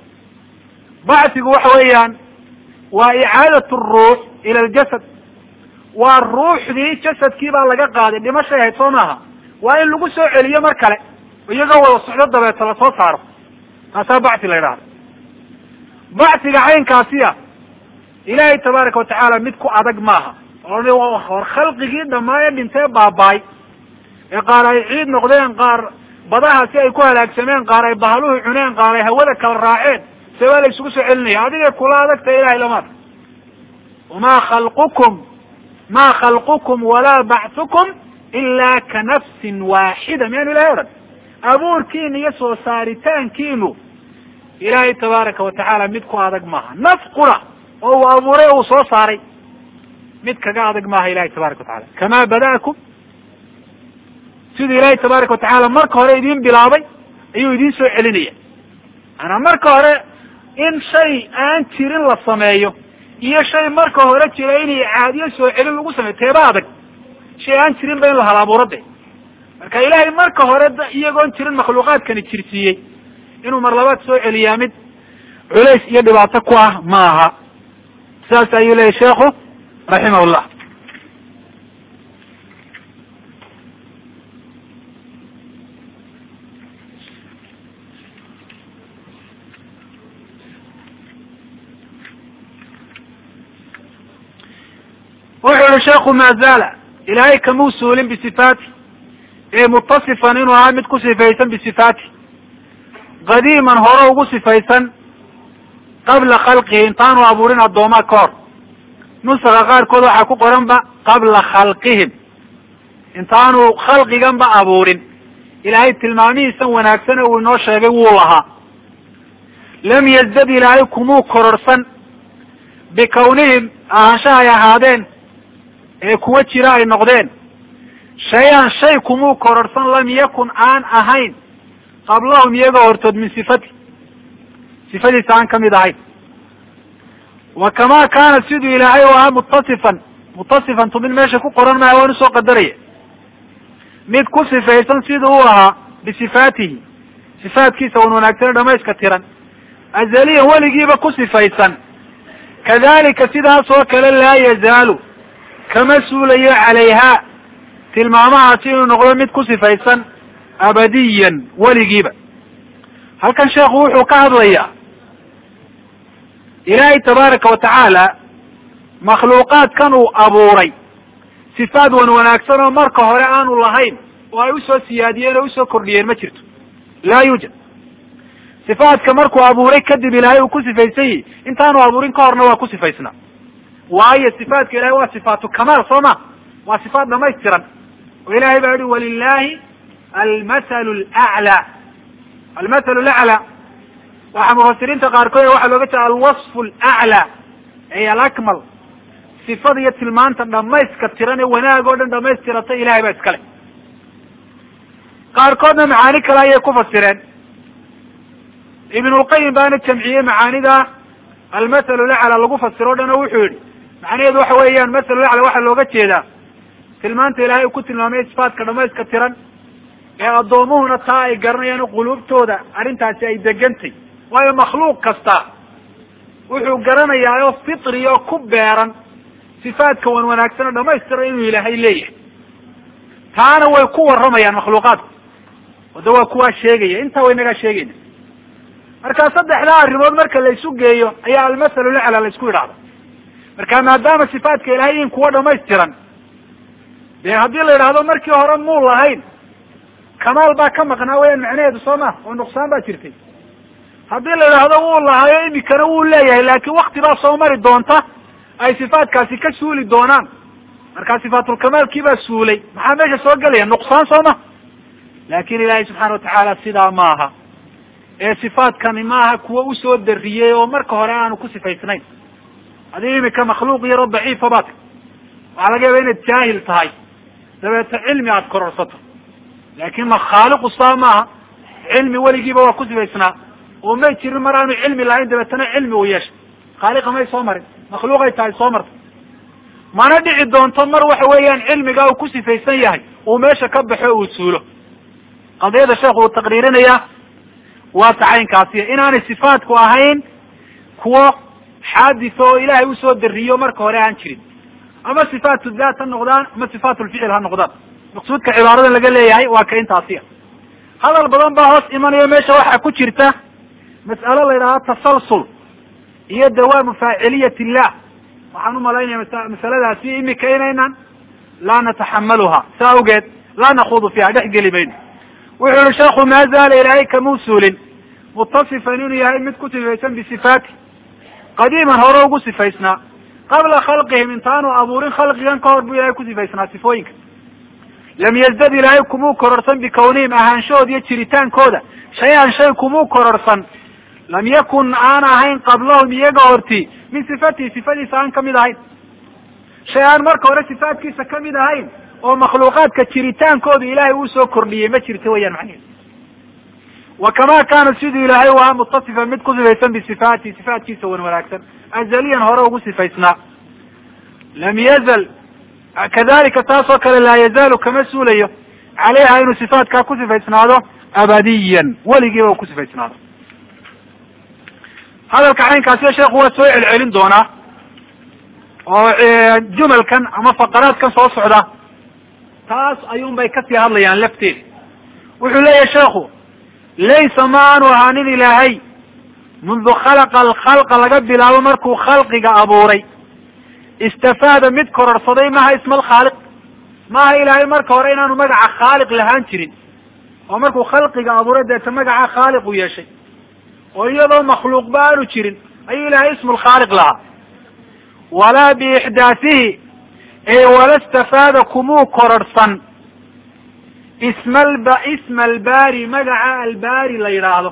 bacsigu waxa weeyaan waa icaadat ruux ila aljasad waa ruuxdii jasadkii baa laga qaaday dhimashay ahayd soo maaha waa in lagu soo celiyo mar kale iyagoo wada socdo dabeeta lasoo saaro taasaa bacsi la yidhahda bacsiga caynkaasiya ilaahay tabaaraka watacaala mid ku adag maaha hor khalqigii dhamaaye dhintee baabaay ee qaar ay ciid noqdeen qaar badaha si ay ku halaagsameen qaar ay bahaluhu cuneen qaar ay hawada kala raaceen see waa la isugu soo celinaya adigay kula adagtahay ilahay lamaad wamaa khalqukum ma khalqukum walaa bacthukum ila ka nafsin waaxida miyaanu ilahay odhan abuurkiina iyo soo saaritaankiinu ilaahay tabaaraka watacaala mid ku adag maaha naf qura oo uu abuuray o uu soo saaray mid kaga adag maaha ilahay tabaraka watacala kamaa bada'akum siduu ilaahay tabaaraka watacaala marka hore idin bilaabay ayuu idin soo celinaya maanaa marka hore in shay aan jirin la sameeyo iyo shay marka hore jira in icaadiyo soo celin lagu sameeyo teeba adag shay aan jirin ba in la halabuuro de marka ilaahay marka hore iyagoon jirin makhluuqaadkani jirsiiyey inuu mar labaad soo celiyaa mid culays iyo dhibaato ku ah ma aha sidaas ayuu leyahy sheekhu raximah llah wuxuu yihi sheekhu maa zaala ilaahay kamuu suulin bisifaati ee mutasifan inuu ahaa mid ku sifaysan bisifaati qadiiman hore ugu sifaysan qabla khalqihi intaanu abuurin addoomaa ka hor nusaka qaarkood waxaa ku qoranba qabla khalqihim intaanu khalqiganba abuurin ilaahay tilmaamihiisan wanaagsane uu inoo sheegay wuu lahaa lam yazdad ilaahay kumuu kororsan bikawnihim ahaanshaha ay ahaadeen ee kuwa jira ay noqdeen shay-an shay kumuu kororsan lam yakun aan ahayn qablahum iyagoo hortood min sifati sifadiisa aan kamid ahayn wa kamaa kaana siduu ilaahay u ahaa mutasifan mutasifan tu mid meesha ku qoran maaha waan usoo qadaraya mid ku sifaysan siduu u ahaa bisifaatihi sifaatkiisa wan wanaagsane dhamayska tiran azaliyan weligiiba ku sifaysan kadalika sidaas oo kale laa yazaalu kama suulayo calayha tilmaamahaasi inuu noqdo mid ku sifaysan abadiyan weligiiba halkan sheekhu wuxuu ka hadlayaa ilaahay tabaaraka watacaala makhluuqaadkan uu abuuray sifaad wan wanaagsan oo marka hore aanu lahayn oo ay usoo siyaadiyeen oo usoo kordhiyeen ma jirto laa yuujad sifaadka markuu abuuray kadib ilaahay uu ku sifaysan yihi intaanu abuurin ka horna waa ku sifaysnaa waayo sifaadka ilahay waa sifaatu kamaal soo ma waa sifaat dhamaystiran oo ilahay baa yihi walilahi almathalu laclaa almathalu laclaa waxaa mufasiriinta qaarkood waxaa looga jeeda alwasfu alaclaa ay alakmal sifada iyo tilmaanta dhamayska tiran ee wanaag oo dhan dhamaystiratay ilahay baa iskale qaarkoodna macaani kale ayay ku fasireen ibnulqayim baana jamciyey macaanida almathalu lacla lagu fasiro o dhan oo wuxuu yihi macnaheedu waxa weeyaan mathalu lacla waxaa looga jeedaa tilmaanta ilahay uu ku tilmaamay sifaatka dhamayska tiran ee addoomuhuna taa ay garanayaan quluubtooda arrintaasi ay degantay waayo makhluuq kasta wuxuu garanayaa oo fitri oo ku beeran sifaadka wan wanaagsan oo dhamaystira inuu ilaahay leeyahay taana way ku warramayaan makhluuqaadku wada waa kuwaa sheegaya intaa way nagaa sheegayna marka saddexdaa arrimood marka la isu geeyo ayaa almasalu lacla la isku yidhaahda marka maadaama sifaadka ilahay in kuwa dhamaystiran dee haddii la yidhaahdo markii hore muu lahayn kamaal baa ka maqnaa weyaan macnaheedu soo ma oo nuqsaan baa jirtay haddii la yidhaahdo wuu lahaayo imikana wuu leeyahay laakiin wakti baa soo mari doonta ay sifaatkaasi ka suuli doonaan markaa sifaatulkamaalkii baa suulay maxaa meesha soo gelaya nuqsaan soo ma laakin ilaahay subxaana watacaala sidaa maaha ee sifaadkani maaha kuwa usoo dariyey oo marka hore aanu ku sifaysnayn adii imika makhluuq yaroo daciifa baad waxaa laga yaaba inaad jaahil tahay dabeeto cilmi aada kororsato laakin ma khaaliqu saa maaha cilmi weligiiba waa ku sifaysnaa oo may jirin mar aanu cilmi lahayn dabeetana cilmi uu yeeshay khaaliqa may soo marin makhluuqay tahay soo marta mana dhici doonto mar waxa weeyaan cilmigaa uu ku sifaysan yahay uu meesha ka baxo uu suulo qadiyada sheekhu uu taqriirinayaa waa tacaynkaasiy inaanay sifaatku ahayn kuwo xaadisa oo ilaahay usoo dariyo marka hore aan jirin ama sifaatu daat ha noqdaan ama sifaatu lficil ha noqdaan maqsuudka cibaaradan laga leeyahay waa ka intaasiya hadal badan baa hoos imanayo meesha waxaa ku jirta mas'alo la yidhahdo tasalsul iyo dawaamu faaciliyat illah waxaan umalaynaya masa masaladaasi imika inaynan laa nataxamaluha sa awgeed laa nakuudu fiiha dhex geli mayno wuxuu yihi sheekhu maa zaala ilaahay kamuu suulin mutasifan inuu yahay mid ku sifaysan bisifaati qadiiman hore ugu sifaysnaa qabla khalqihim intaanu abuurin khalqigan ka hor buu ilahay ku sifaysnaa sifooyinka lam yazdad ilaahay kumuu kororsan bikawnihim ahaanshahooda iyo jiritaankooda shay-an shay kumuu kororsan lam yakun aan ahayn qablahum iyaga horti min sifatihi sifadiisa aan kamid ahayn shay aan marka hore sifaatkiisa kamid ahayn oo makhluuqaadka jiritaankooda ilaahay uu soo kordhiyey ma jirto weyaan macnihiis wa kamaa kaana siduu ilaahay u ahaa mutasifan mid ku sifaysan bisifaatihi sifaatkiisa wan wanaagsan azaliyan hore ugu sifaysnaa lam yazal kadalika taas oo kale laa yazaalu kama suulayo caleyha inuu sifaatkaa ku sifaysnaado abadiyan weligiiba u ku sifaysnaado hadalka caynkaasiyo sheekhu waa soo celcelin doonaa oo jumalkan ama faqaraadkan soo socda taas ayuun bay kasii hadlayaan lafteeda wuxuu leeyahay sheekhu laysa ma aanu ahaanin ilaahay mundu khalaqa alkhalqa laga bilaabo markuu khalqiga abuuray istafaada mid kororsaday maha isma alkhaaliq maaha ilaahay marka hore inaanu magaca khaaliq lahaan jirin oo markuu khalqiga abuuray deeta magaca khaaliq u yeeshay oo iyadoo makhluuqba aanu jirin ayuu ilaahay ismu lkhaaliq lahaa walaa biixdaathihi ee wala stafaada kumuu kororhsan isma alb isma albaari magaca albaari la yidhaahdo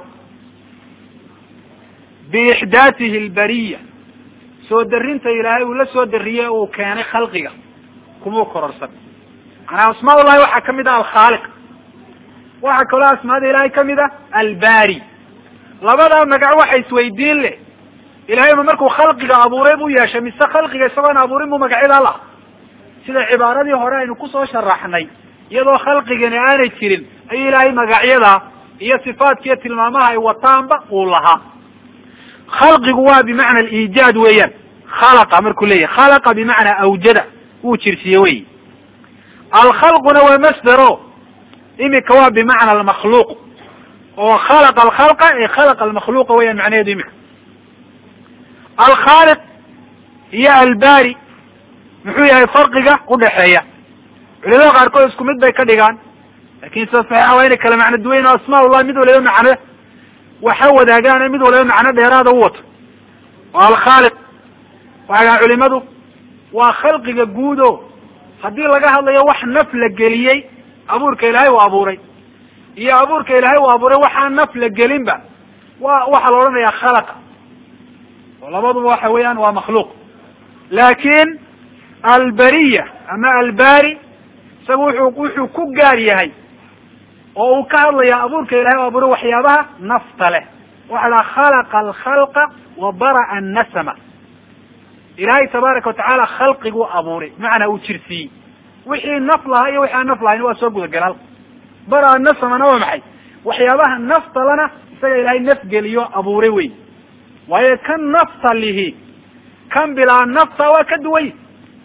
biixdaathihi albariya soo darinta ilaahay uu la soo dariyey uu keenay khalqiga kumuu kororhsan manaa asmaa ullahi waxaa kamid ah alkhaaliq waxaa kaloo asmaada ilaahay kamid ah albari labadaa magac waxa isweydiin leh ilahay ma markuu khalqiga abuuray buu yeeshay mise khalqiga isagoon abuurin buu magacyadaa laha sida cibaaradii hore aynu kusoo sharaxnay iyadoo khalqigani aanay jirin ayuu ilaahay magacyadaa iyo sifaadka iyo tilmaamaha ay wataanba uu lahaa khalqigu waa bimacna aliijaad weeyaan khalaqa markuu leeyahay khalaqa bimacnaa awjada wuu jirsiye wey alkhalquna waa masdero imika waa bimacna almakhluuq oo khalaqa alkhalqa ee khalaqa almakhluuqa weyaan macnaheedu imika alkhaaliq iyo albari muxuu yahay farqiga udhaxeeya culimada qaarkood isku mid bay ka dhigaan lakin sida saxiixa waa inay kala macno duwayn oo asmaa ullah mid waliba macno waxa wadaagaan mid waliba macno dheeraada u wato oo alkhaaliq waxay dhahaan culimadu waa khalqiga guud o haddii laga hadlayo wax naf la geliyey abuurka ilaahay uu abuuray iyo abuurka ilaahay uu abuuray waxaan naf la gelinba wa waxaa la odhanayaa khalaqa oo labaduba waxa weeyaan waa makhluuq laakin albariya ama albari isaga wuxuu wuxuu ku gaar yahay oo uu ka hadlayaa abuurka ilahay u abuuray waxyaabaha nafta leh waxa la khalaqa alkhalqa wa bara'a annasama ilaahay tabaaraka watacaala khalqiguu abuuray bimacnaa uu jirsiiyey wixii naf lahaa iyo wixi aan naf lahayn waa soo gudagal halka bara'a nasamana waa maxay waxyaabaha naftalana isaga ilaahay nafgeliyo abuuray wey waayo kan nafta lihi kan bilaa nafta waa ka duway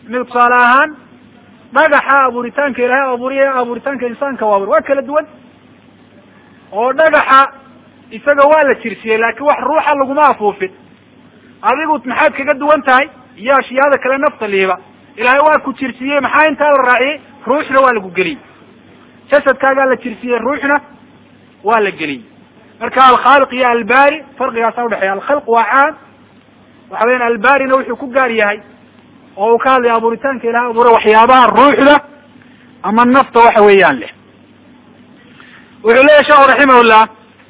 mid tusaale ahaan dhagaxa abuuritaanka ilaahay abuuriya abuuritaanka insaanka u abur waa kala duwan oo dhagaxa isaga waa la jirsiyey laakiin wax ruuxa laguma afuufin adigu maxaad kaga duwan tahay iyo ashyaada kale nafta liiba ilaahay waa ku jirsiyey maxaa intaa la raaciyey ruuxna waa lagu geliyey jasadkaagaa la jirsiyey ruuxna waa la geliyey marka alkhaaliq iyo albaari farqigaasa udhexeeya alkhalq waa caam waxa weyan albaarina wuxuu ku gaar yahay oo uu ka hadlaya abuuritaanka ilahay abuure waxyaabaha ruuxda ama nafta waxa weeyaan leh wuxuu leyahy sheekhu raximahullah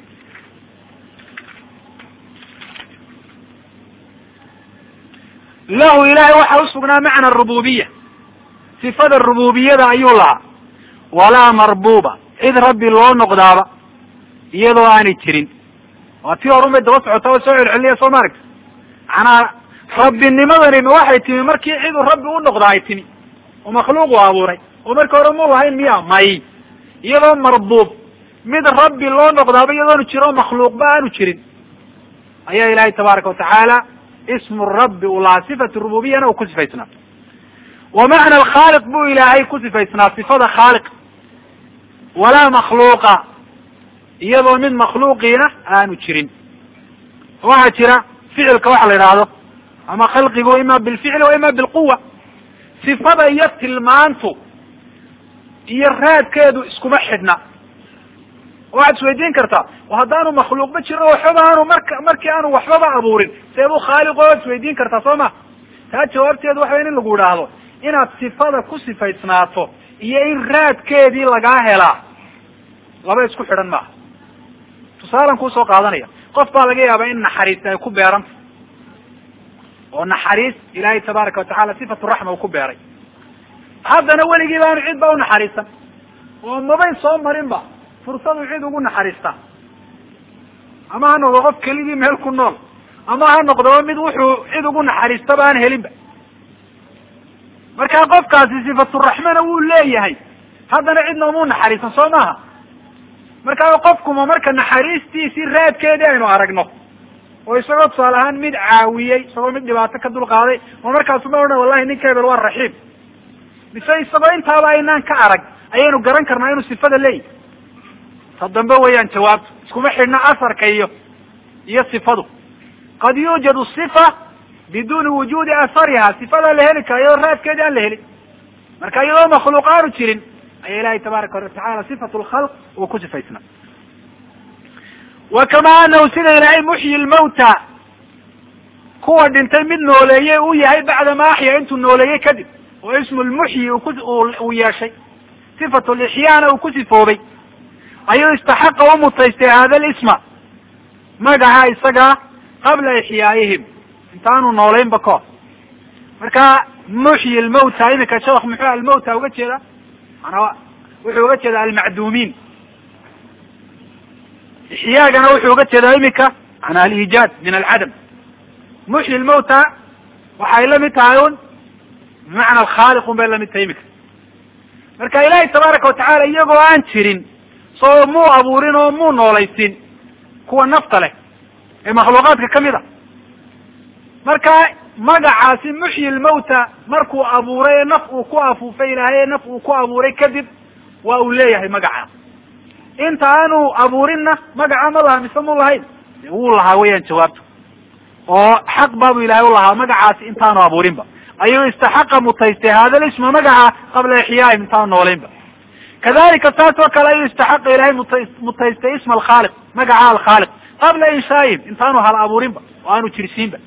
lahu ilahay waxa usugnaa macna rububiya sifada rububiyada ayuu lahaa walaa marbuba cid rabbi loo noqdaaba iyadoo aanay jirin waa tii horun bay daba socota oo soo celceliya soo ma aragta manaa rabbinimadani ma waxay timi markii cidu rabbi u noqda ay timi oo makhluuq u abuuray oo marka hore mu lahayn miya may iyadoo marbuub mid rabbi loo noqdaaba iyadoonu jiro makhluuqba aanu jirin ayaa ilahay tabaaraka watacaala ismu rabbi u lahaa sifatu rububiyana uu ku sifaysnaa wa macna alkhaaliq buu ilaahay ku sifaysnaa sifada khaaliq walaa makhluuqa iyadoo mid makhluuqiina aanu jirin waxaa jira ficilka waxa la yidhaahdo ama khalqigu ima bilficli wa ima bilquwa sifada iyo tilmaantu iyo raadkeedu iskuma xidhna waxaad isweydiin kartaa haddaanu makhluuqba jirin waxbaba aanu marka markii aanu waxbaba abuurin seebuu khaaliqo waad isweydiin kartaa soo ma taa jawaabteedu waxa in lagu idhaahdo inaad sifada ku sifaysnaato iyo in raadkeedii lagaa helaa laba isku xidhan maaha tusaalan kuusoo qaadanaya qof baa laga yaabaa in naxariis ay ku beeranta oo naxariis ilaahay tabaaraka watacala sifatu raxma uu ku beeray haddana weligii baanu cid ba unaxariisan oo mabay soo marin ba fursadu cid ugu naxariista ama ha noqdo qof keligii meel ku nool ama ha noqdoba mid wuxuu cid ugu naxariistaba aan helinba marka qofkaasi sifaturaxmana wuu leeyahay haddana cidna umuu naxariisan soo maaha markaa qofkuma marka naxariistiisii raadkeedii aynu aragno oo isagoo tusaale ahaan mid caawiyey isagoo mid dhibaato ka dulqaaday oo markaasuma odhan wallahi ninka hebel waa raxiim mise isagoo intaaba aynaan ka arag ayaynu garan karnaa inuu sifada leeyahy ta dambe weeyaan jawaabtu iskuma xidhna asarka iyo iyo sifadu qad yuujadu sifa biduni wujuudi asariha sifada la heli kara iyadoo raadkeedii aan la helin marka iyadoo makhluuq aanu jirin ayaa ilahay tabaaraka watacala sifatu lkhalq uu ku sifaysnaa wa kama anahu sida ilaahay muxyi lmawta kuwa dhintay mid nooleeyey uu yahay bacdama axya intuu nooleeyey kadib oo ismu lmuxyi ku uu yeeshay sifatu lixyaana uu ku sifoobay ayuu istaxaqa u mutaystay hada lisma magaca isagaa qabla ixyaayihim intaanu noolaynba kahor marka muxyi lmawta iminka sheekh muxuu almawta uga jeeda manaa wuxuu uga jeeda almacduumiin ixyaagana wuxuu uga jeedaa iminka manaa aliijaad min alcadam muxyi lmawta waxay la mid tahay un bimacna alkhaaliq un bay lamid tahay iminka marka ilaahay tabaaraka watacala iyagoo aan jirin soo muu abuurin oo muu noolaysin kuwa nafta leh ee makhluuqaadka kamid a marka magacaasi muxyi lmawta markuu abuuray ee naf uu ku afuufay ilaahay ee naf uu ku abuuray kadib waa uu leeyahay magaca inta aanu abuurinna magaca ma laha mise mu lahayn wuu lahaa weeyaan jawaabta oo xaq baabu ilahay u lahaa magacaasi intaanu abuurinba ayuu istaxaqa mutaystay hada lisma magaca qabla ixyaahim intaanu noolaynba kadalika saas oo kale ayuu istaxaqa ilahay muta mutaystay isma alkhaaliq magaca alkhaaliq qabla inshaayihim intaanu hal abuurinba oo aanu jirsiinba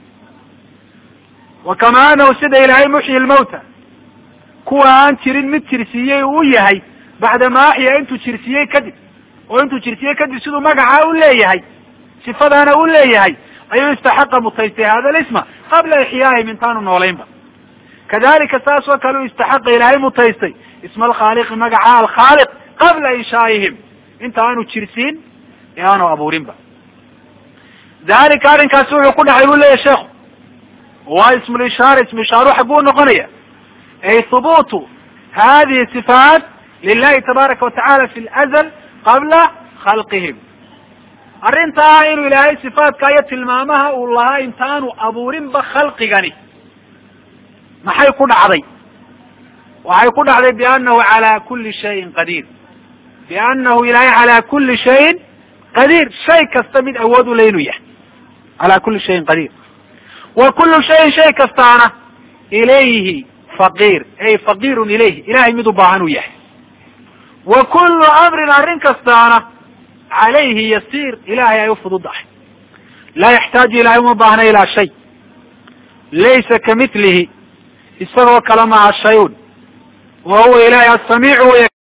wa kama anahu sida ilaahay muxyi lmawta kuwa aan jirin mid jirsiiyey uu yahay bacdama axya intuu jirsiiyey kadib oo intuu jirsiiyey kadib siduu magacaa u leeyahay sifadaana u leeyahay ayuu istaxaqa mutaystay hada lisma qabla ixyaahim intaanu noolaynba kadalika saas oo kale u istaxaqa ilaahay mutaystay isma alkhaaliqi magaca alkhaaliq qabla inshaayihim inta aanu jirsiin ee aanu abuurinba dalika arrinkaasi wuxuu ku dhacay buu leeyahy sheekhu waa ismu lishaara ismu ishaaru xagguu noqonaya ay hubuutu hadihi sifaat lilahi tabaaraka watacala fi lazl qabla khalqihim arrintaa inuu ilaahay sifaadka iyo tilmaamaha uu lahaa intaanu abuurinba khalqigani maxay ku dhacday waxay ku dhacday biannahu calaa kuli shayin qadiir biannahu ilaahay calaa kuli shayin qadiir shay kasta mid awood u le inuu yahay calaa kuli shayin qadiir wa kullu shayin shay kastaana ilayhi faqiir ay faqiirun ilayhi ilahay mid u baahan uu yahay wa kullu amrin arrin kastaana calayhi yasiir ilahay ay u fududahay laa yaxtaaju ilahay uma baahna ilaa shay laysa kamithlihi isagoo kale maha shayun wa huwa ilahay asamiicu